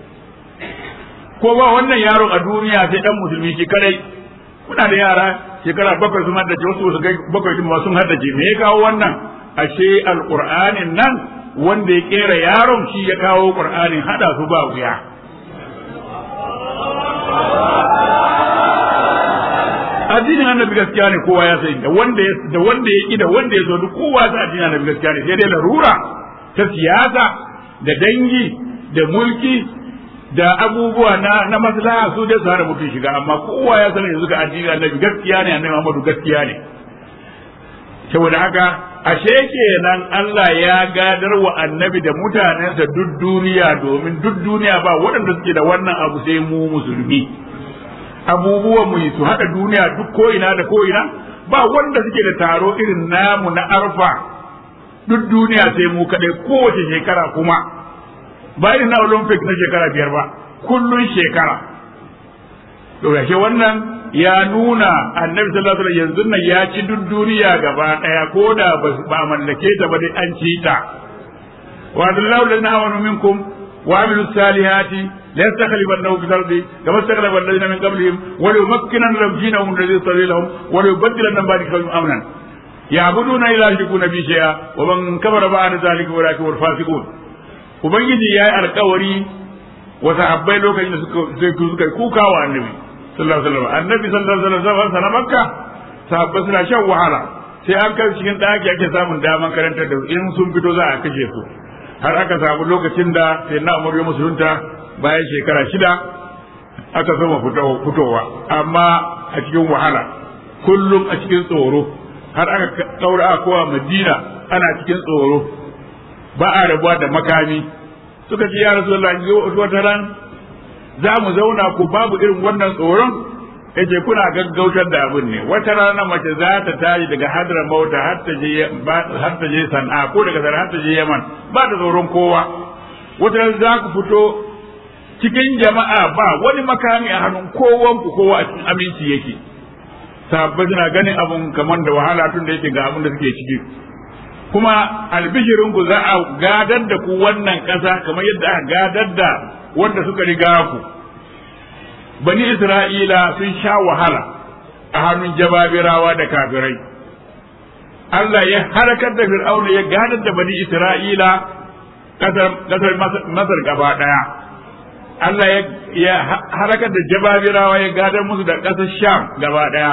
ko ba wannan yaron a duniya sai dan musulmi shi kadai kuna da yara shekara bakwai sun haddace wasu su kai bakwai din sun haddace me ya kawo wannan ashe alqur'anin nan wanda ya kera yaron shi ya kawo qur'anin hada su ba wuya addinin annabi gaskiya ne kowa ya sani da wanda ya da wanda ya ki da wanda ya so duk kowa ya addinin annabi gaskiya ne sai dai larura ta siyasa da dangi da mulki da abubuwa na na maslaha su dai su hana mutum shiga amma kowa ya sani yanzu ga addinin annabi gaskiya ne annabi Muhammadu gaskiya ne saboda haka ashe kenan Allah ya gadar wa annabi da mutanensa duk duniya domin duk duniya ba waɗanda suke da wannan abu sai mu musulmi abubuwan mu su haɗa duniya duk ko ina da ko ina ba wanda suke da taro irin namu na arfa duk duniya sai mu kaɗai kowace shekara kuma ba irin na olympic na shekara biyar ba kullun shekara to yashe wannan ya nuna annabi sallallahu alaihi yanzu nan ya ci duk duniya gaba daya ko da ba mallake ta ba dai an ci ta wa adallahu lana amanu minkum wa amilu salihati la yastakhlifannahu fil ardi kama istakhlafa alladhina min qablihim wa la yumakkinanna lahum dinahum alladhi irtadi lahum wa la yubaddilannahum ba'da khawfihim amnan ya'buduna ila yushrikuna bi shay'a wa man kafara ba'da dhalika wa lakin fasiqun ubangiji yayi alkawari wa sahabbai lokacin da suka suka kuka wa annabi sallallahu alaihi wasallam annabi sallallahu alaihi wasallam sana makka sahabbai suna shan wahala sai an kai cikin daki ake samun daman karantar da in sun fito za a kashe su har aka samu lokacin da sai na umar ya musulunta bayan shekara shida aka soma fitowa amma a cikin wahala kullum a cikin tsoro har aka daura a kowa madina ana cikin tsoro ba a rabuwa da makami suka ce ya rasu wata ran za mu zauna ku babu irin wannan tsoron yace kuna gaggautar da abin ne wata rana mace za ta tashi daga hadra mauta har ta je har ta je san'a ko daga san'a har ta je yaman ba da tsoron kowa wata rana za ku fito cikin jama'a ba wani makami a hannun kowan ku kowa a cikin aminci yake sabbai suna ganin abun kamar da wahala tun da yake ga abin da suke ciki kuma albishirin ku za a gadar da ku wannan ƙasa kamar yadda aka gadar da wanda suka riga ku bani isra'ila sun sha wahala a hannun jababirawa da kafirai Allah ya harakar da fir'auna ya gadar da bani isra'ila ƙasar masar gaba ɗaya Allah ya harakar da jababirawa ya gadar musu da ƙasar Sham gaba ɗaya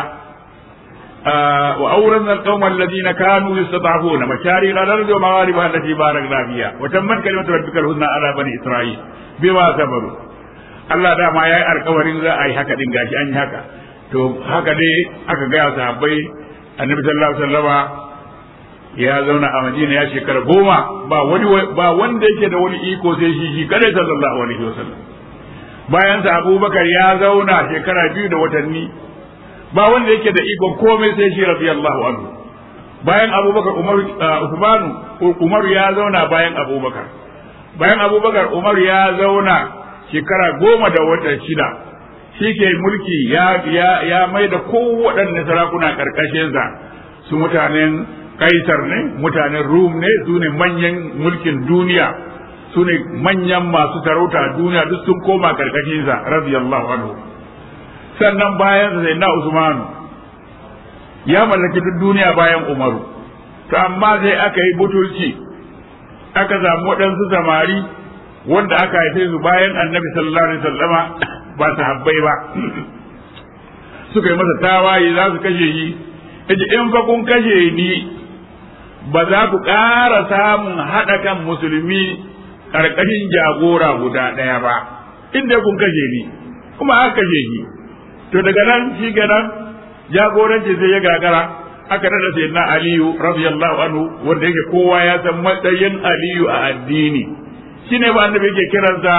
wa auren alqawm alladhina kanu yastata'una mashari al-ardi wa maghariba allati barakna fiha wa tammat kalimatu rabbika al-husna ala bani isra'il bima sabaru Allah da ma yayi alƙawarin za a yi haka din gashi an yi haka to haka dai aka ga sahabbai annabi sallallahu alaihi wasallama ya zauna a Madina ya shekara goma ba wani ba wanda yake da wani iko sai shi shi kadai sallallahu alaihi wasallam bayan sa Abubakar ya zauna shekara biyu da watanni ba wanda yake da ikon komai sai shi radiyallahu anhu bayan Abubakar Umar Uthman Umar ya zauna bayan Abubakar bayan Abubakar Umar ya zauna shekara goma da wata shida shi ke mulki ya ya ya mai da kowaɗanne sarakuna ƙarƙashinsa su mutanen kaisar ne mutanen rum ne su ne manyan mulkin duniya su ne manyan masu sarauta duniya duk sun koma karkashinsa radiyallahu anhu sannan bayan sai na usmanu ya mallaki duk duniya bayan umaru to amma sai aka yi butulci aka samu waɗansu samari wanda aka haife su bayan annabi sallallahu alaihi wasallama ba sahabbai ba suka yi masa tawaye za su kashe shi yace in fa kun kashe ni ba za ku ƙara samun haɗa kan musulmi ƙarƙashin jagora guda ɗaya ba inda kun kashe ni kuma aka kashe shi to daga nan shi kenan jagoranci sai ya gagara aka nada sai na aliyu radiyallahu anhu wanda yake kowa ya san matsayin aliyu a addini shine ba annabi yake kiransa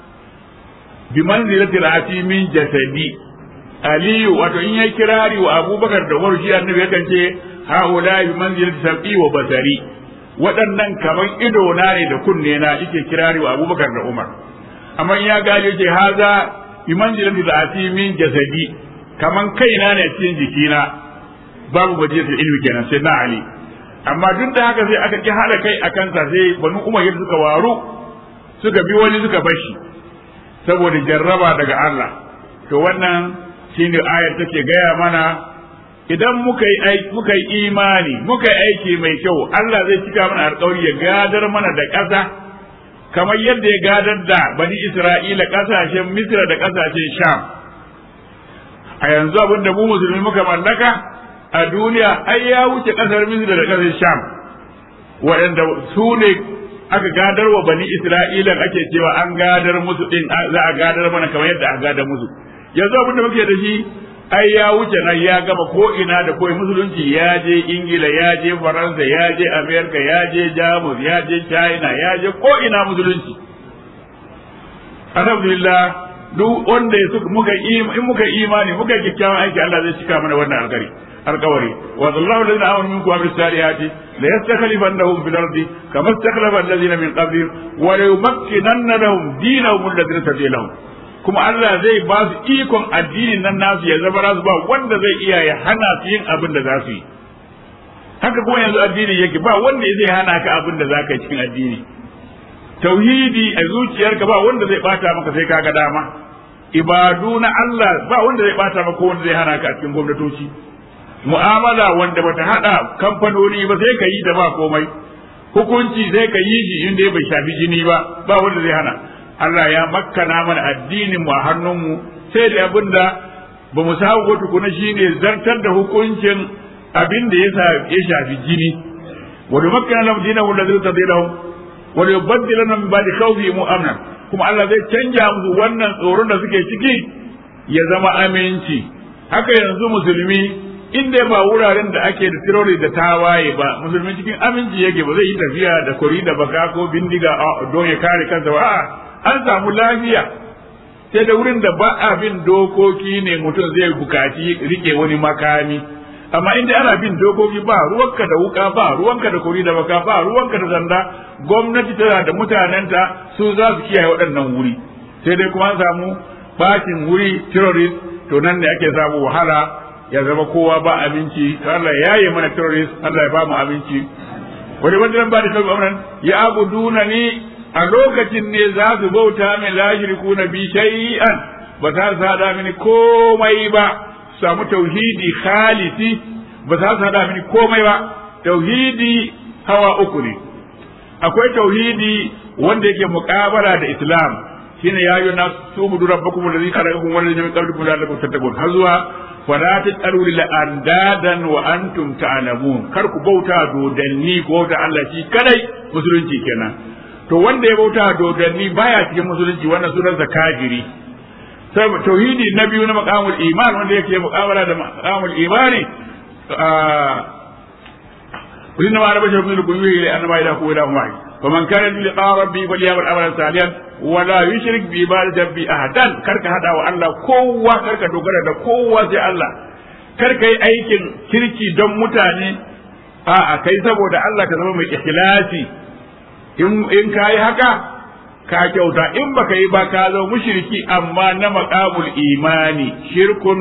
bi manzilatil atimin jasadi aliyu wato in yayi kirari wa abubakar da umar shi annabi yakan ce haula bi manzilati sab'i wa basari waɗannan kaman ido na ne da kunne na yake kirari wa abubakar da umar amma ya gane yake haza bi manzilati zati min jasadi kaman kaina ne cikin jikina babu bajiyatul ilmi kenan sai na ali amma duk da haka sai aka ki hada kai a kansa sai banu umar suka waru suka bi wani suka bashi saboda jarraba daga Allah to wannan shine ayar take gaya mana idan muka yi muka yi imani muka yi aiki mai kyau Allah zai cika mana alƙawari ya gadar mana da ƙasa kamar yadda ya gadar da bani Isra'ila ƙasashen Misra da ƙasashen Sham a yanzu abin da mu musulmi muka mallaka a duniya ai ya wuce ƙasar Misra da ƙasar Sham waɗanda su ne aka gadar wa bani Isra'ila ake cewa an gadar musu din za a gadar mana kamar yadda aka gadar musu yanzu abin da muke da shi ai ya wuce nan ya gama ko ina da koyi musulunci ya je ingila ya je faransa ya je amerika ya je jamus ya je china ya je ko ina musulunci alhamdulillah duk wanda ya muka in muka imani muka yi kyakkyawan aiki Allah zai cika mana wannan alkari alkawari wa sallahu alladhina amanu minkum wa bisalihati la yastakhlifannahum fil ardi kama istakhlafa alladhina min qablihim wa la yumakkinanna lahum dinahum alladhi tadiya lahum kuma Allah zai ba su ikon addinin nan nasu ya zama rasu ba wanda zai iya ya hana su yin abin da za su yi haka kuma yanzu addini yake ba wanda zai hana ka abin da za ka yi cikin addini tauhidi a zuciyarka ba wanda zai bata maka sai kaga dama ibadu na Allah ba wanda zai bata maka wanda zai hana ka a cikin gwamnatoci mu'amala wanda bata hada kamfanoni ba sai ka yi da ba komai hukunci sai ka yi shi inda bai shafi jini ba ba wanda zai hana Allah ya makkana mana addinin mu a hannunmu sai da abin da ba mu samu ko tukuna shine zartar da hukuncin abin da ya shafi jini wa da makkana lahum dinahu alladhi tadilahum wa la yubaddilana min ba'di khawfihim amna kuma Allah zai canja musu wannan tsoron da suke ciki ya zama aminci haka yanzu musulmi inda ba wuraren da ake da tirori da tawaye ba musulmi cikin aminci yake ba zai yi tafiya da kuri da baka ko bindiga don ya kare kansa ba a'a an samu lafiya sai da wurin da ba a bin dokoki ne mutum zai bukaci rike wani makami amma inda ana bin dokoki ba ruwanka da wuka ba ruwanka da kuri da baka ba ruwanka da zanda gwamnati tana da mutanenta su za su kiyaye waɗannan wuri sai dai kuma an samu bacin wuri terrorist to nan ne ake samu wahala ya zama kowa ba abinci Allah ya yi mana terrorist Allah ya ba mu abinci wani wanda ba da kalmar ya abuduna ni a lokacin ne za su bauta min la na bi shay'an ba za su hada mini komai ba samu tauhidi khalisi ba za su hada mini komai ba tauhidi hawa uku ne akwai tauhidi wanda yake muƙabala da islam shine ya yi na tubudu rabbakum alladhi khalaqakum wal ladina min qablikum la'allakum tattaqun har zuwa fala tasalu lil andadan wa antum ta'lamun kar ku bauta dodanni ko da Allah shi kadai musulunci kenan to wanda ya bauta dodanni baya cikin musulunci wannan sunan kafiri sai tauhidi na biyu na maqamul iman wanda yake muqabala da maqamul imani kullun ma rabba shaykhun kullu ila annama ila ku ila mai faman kana li liqa rabbi falyamal amalan salihan wa la yushrik bi ibadati rabbi ahadan karka hada wa Allah kowa karka dogara da kowa sai Allah karka yi aikin kirki don mutane a'a kai saboda Allah ka zama mai ikhlasi in in kai haka ka kyauta in baka yi ba ka zo mushriki amma na maqamul imani shirkun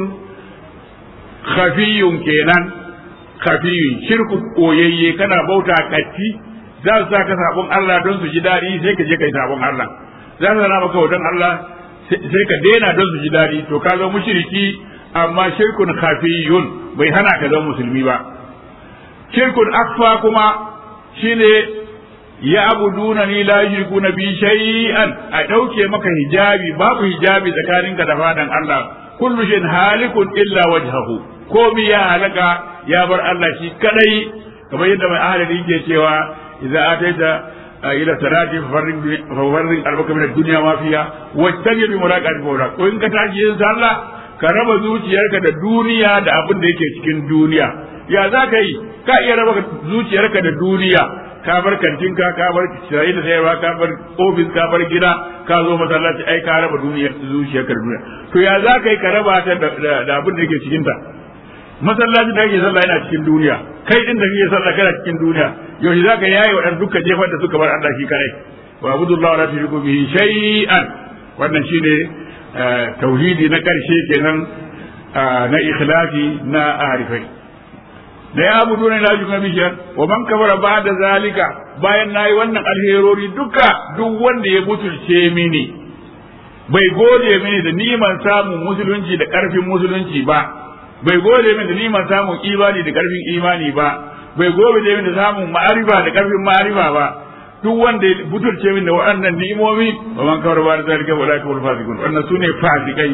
khafiyun kenan khafiyun shirku koyayye kana bauta katti za su saka sabon Allah don su ji daɗi sai ka je kai sabon Allah za su zana maka don Allah sai ka daina don su ji daɗi to ka zo mushriki amma shirkun khafiyun bai hana ka zama musulmi ba shirkun akfa kuma shine ya abuduna ni la yushrikuna bi shay'an a dauke maka hijabi babu hijabi tsakaninka da fadan Allah kullu shin halikun illa wajhahu komi ya halaka ya bar Allah shi kadai kamar yadda mai ahalin yake cewa idza ataita ila salati fafarrin fafarrin albaka min ad-dunya ma fiha wajtani bi muraqati mawla ko in ka tashi yin sallah ka raba zuciyarka da duniya da abin da yake cikin duniya ya za ka yi ka iya raba zuciyarka da duniya ka bar kantinka ka bar sayi da sayarwa ka bar ofis ka bar gida ka zo masallaci ai ka raba duniya zuciyarka da duniya to ya za ka yi ka raba ta da abin da yake cikin ta masallaci da kake sallah yana cikin duniya kai din da kake sallah kana cikin duniya yaushe za ka yaye waɗanda dukkan jefar da suka bar Allah shi kare wa abudullah wa la tushriku bihi shay'an wannan shine tauhidi na karshe kenan na ikhlasi na arifai da ya abudu ne lafi kuma bishiyar wa man kafara ba da zalika bayan nayi wannan alherori duka duk wanda ya butulce mini bai gode mini da niman samun musulunci da karfin musulunci ba bai gode mini da niman samun imani da karfin imani ba bai gode mini da samun ma'arifa da karfin ma'arifa ba duk wanda ya butulce mini da waɗannan ni'imomi wa man kafara ba da zalika wa la kafara fasikun wannan sune fasikai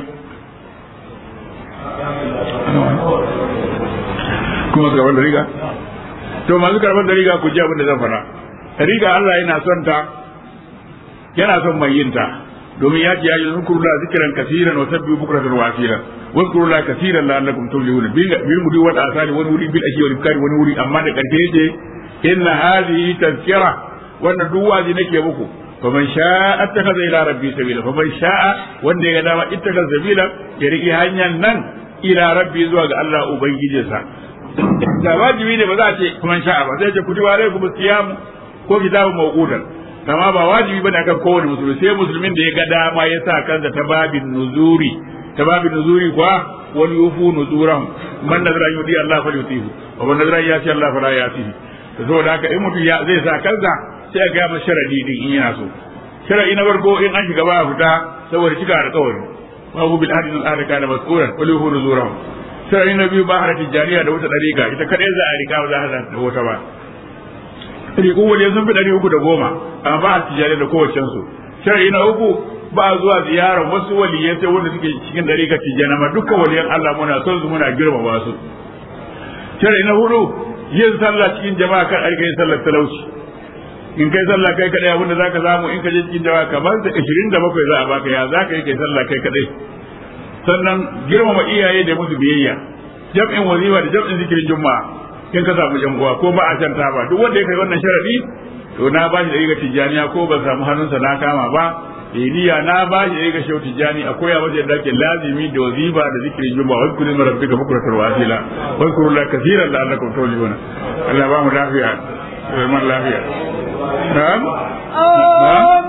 kuma karɓar da riga to masu karɓar da riga ku ji abin da zan faɗa riga Allah yana son ta yana son mai yin ta domin ya ce ya yi zukuru la zikiran kasiran wa sabbi bukratan wa asira wa zukuru la kasiran la annakum tuflihuna bil mudi wa asali wani wuri bil ashi wa ibkari wani wuri amma da karshe yace inna hadhihi tazkira wannan duk wazi nake muku faman sha'a attakhadha ila rabbi sabila faman sha'a wanda ya ga dama ittakhadha sabila ya riki hanyar nan ila rabbi zuwa ga Allah ubangijinsa da wajibi ne ba za a ce kuma sha'a ba sai ce kutiba alaikum siyam ko kitabun mawqutan amma ba wajibi bane akan kowane musulmi sai musulmin da ya ga dama ya sa kansa ta babin nuzuri ta babin nuzuri kuwa wani yufu nuzuran man nazara yudi Allah fa yutihu wa man nazara yati Allah fa la yatihi to saboda haka in mutum ya zai sa kansa sai ga masa sharadi din in yana so sharadi na farko in an shiga ba fita saboda cika alƙawari wa hu bil hadith al kana mas'ulan wa yufu nuzuran sai na biyu ba har tijjaniya da wata dariƙa ita kadai za a rika ba za a da wata ba riƙu wani sun fi ɗari uku da goma amma ba har tijjaniya da kowace su shari'i na uku ba zuwa ziyarar wasu waliyai sai wanda suke cikin dariƙa tijjaniya ma dukkan waliyan Allah muna son su muna girmama su shari'i na hudu yin sallah cikin jama'a kan aika yin sallar talauci in kai sallah kai kadai abinda zaka samu in ka je cikin jama'a kamar da 27 za a baka ya zaka yi kai sallah kai kadai sannan girmama iyaye da musu biyayya jam'in wazifa da jam'in zikirin juma'a kin ka samu yan uwa ko ba a can ba duk wanda ya kai wannan sharadi to na ba shi da riga tijaniya ko ban samu hannunsa na kama ba iliya na ba shi da riga shau tijani a koya masa yadda ake lazimi da wazifa da zikirin juma'a wa kullu min rabbika bukratul wasila wa kullu la kaseeran la'allakum tawlibuna Allah ba mu lafiya man lafiya na'am na'am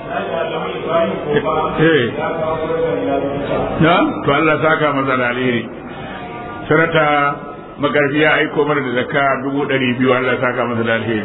eh na to Allah saka masa da alheri sarata magarbi ya aiko mana da zakka dubu ɗari biyu Allah saka masa da alheri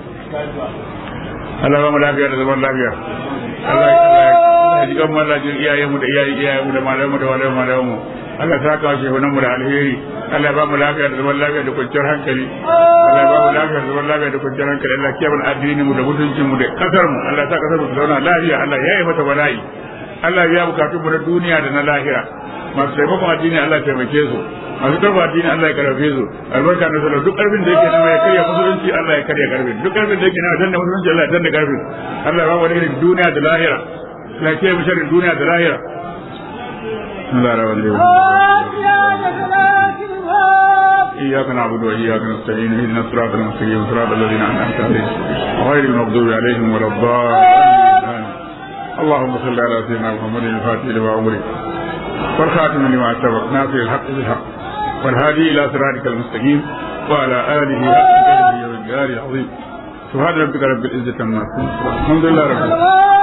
Allah ba mu lafiya da zaman lafiya Allah ya ji kan mallajin iyayenmu da iyayen iyayenmu da malamu da malamu malamu Allah ta kawo shi mu da alheri Allah ya ba mu lafiya da zaman lafiya da kwanciyar hankali Allah ya ba mu lafiya da zaman lafiya da kwanciyar hankali Allah ya kiyaye addinin mu da mutuncin mu da kasar mu Allah ta kasar mu ta zauna lafiya Allah ya yi mata bala'i Allah ya bukatu mu na duniya da na lahira masu taimakon addini Allah ya taimake su masu karfa addini Allah ya karfe su albarka na sallah duk karfin da yake nama ya karya musulunci Allah ya karya karfin duk karfin da yake nama danna musulunci Allah ya danna karfin Allah ya ba mu irin duniya da lahira Allah ya kiyaye mu sharrin duniya da lahira Allah ya rawa إياك نعبد وإياك نستعين اهدنا الصراط المستقيم صراط الذين أنعمت عليهم غير المغضوب عليهم ولا الضالين اللهم صل على سيدنا محمد الفاتح لما أمرك والخاتم لما سبق ناصر الحق بالحق والهادي إلى صراطك المستقيم وعلى آله حق قدره والجلال العظيم سبحان ربك رب العزة عما يصفون الحمد لله رب العالمين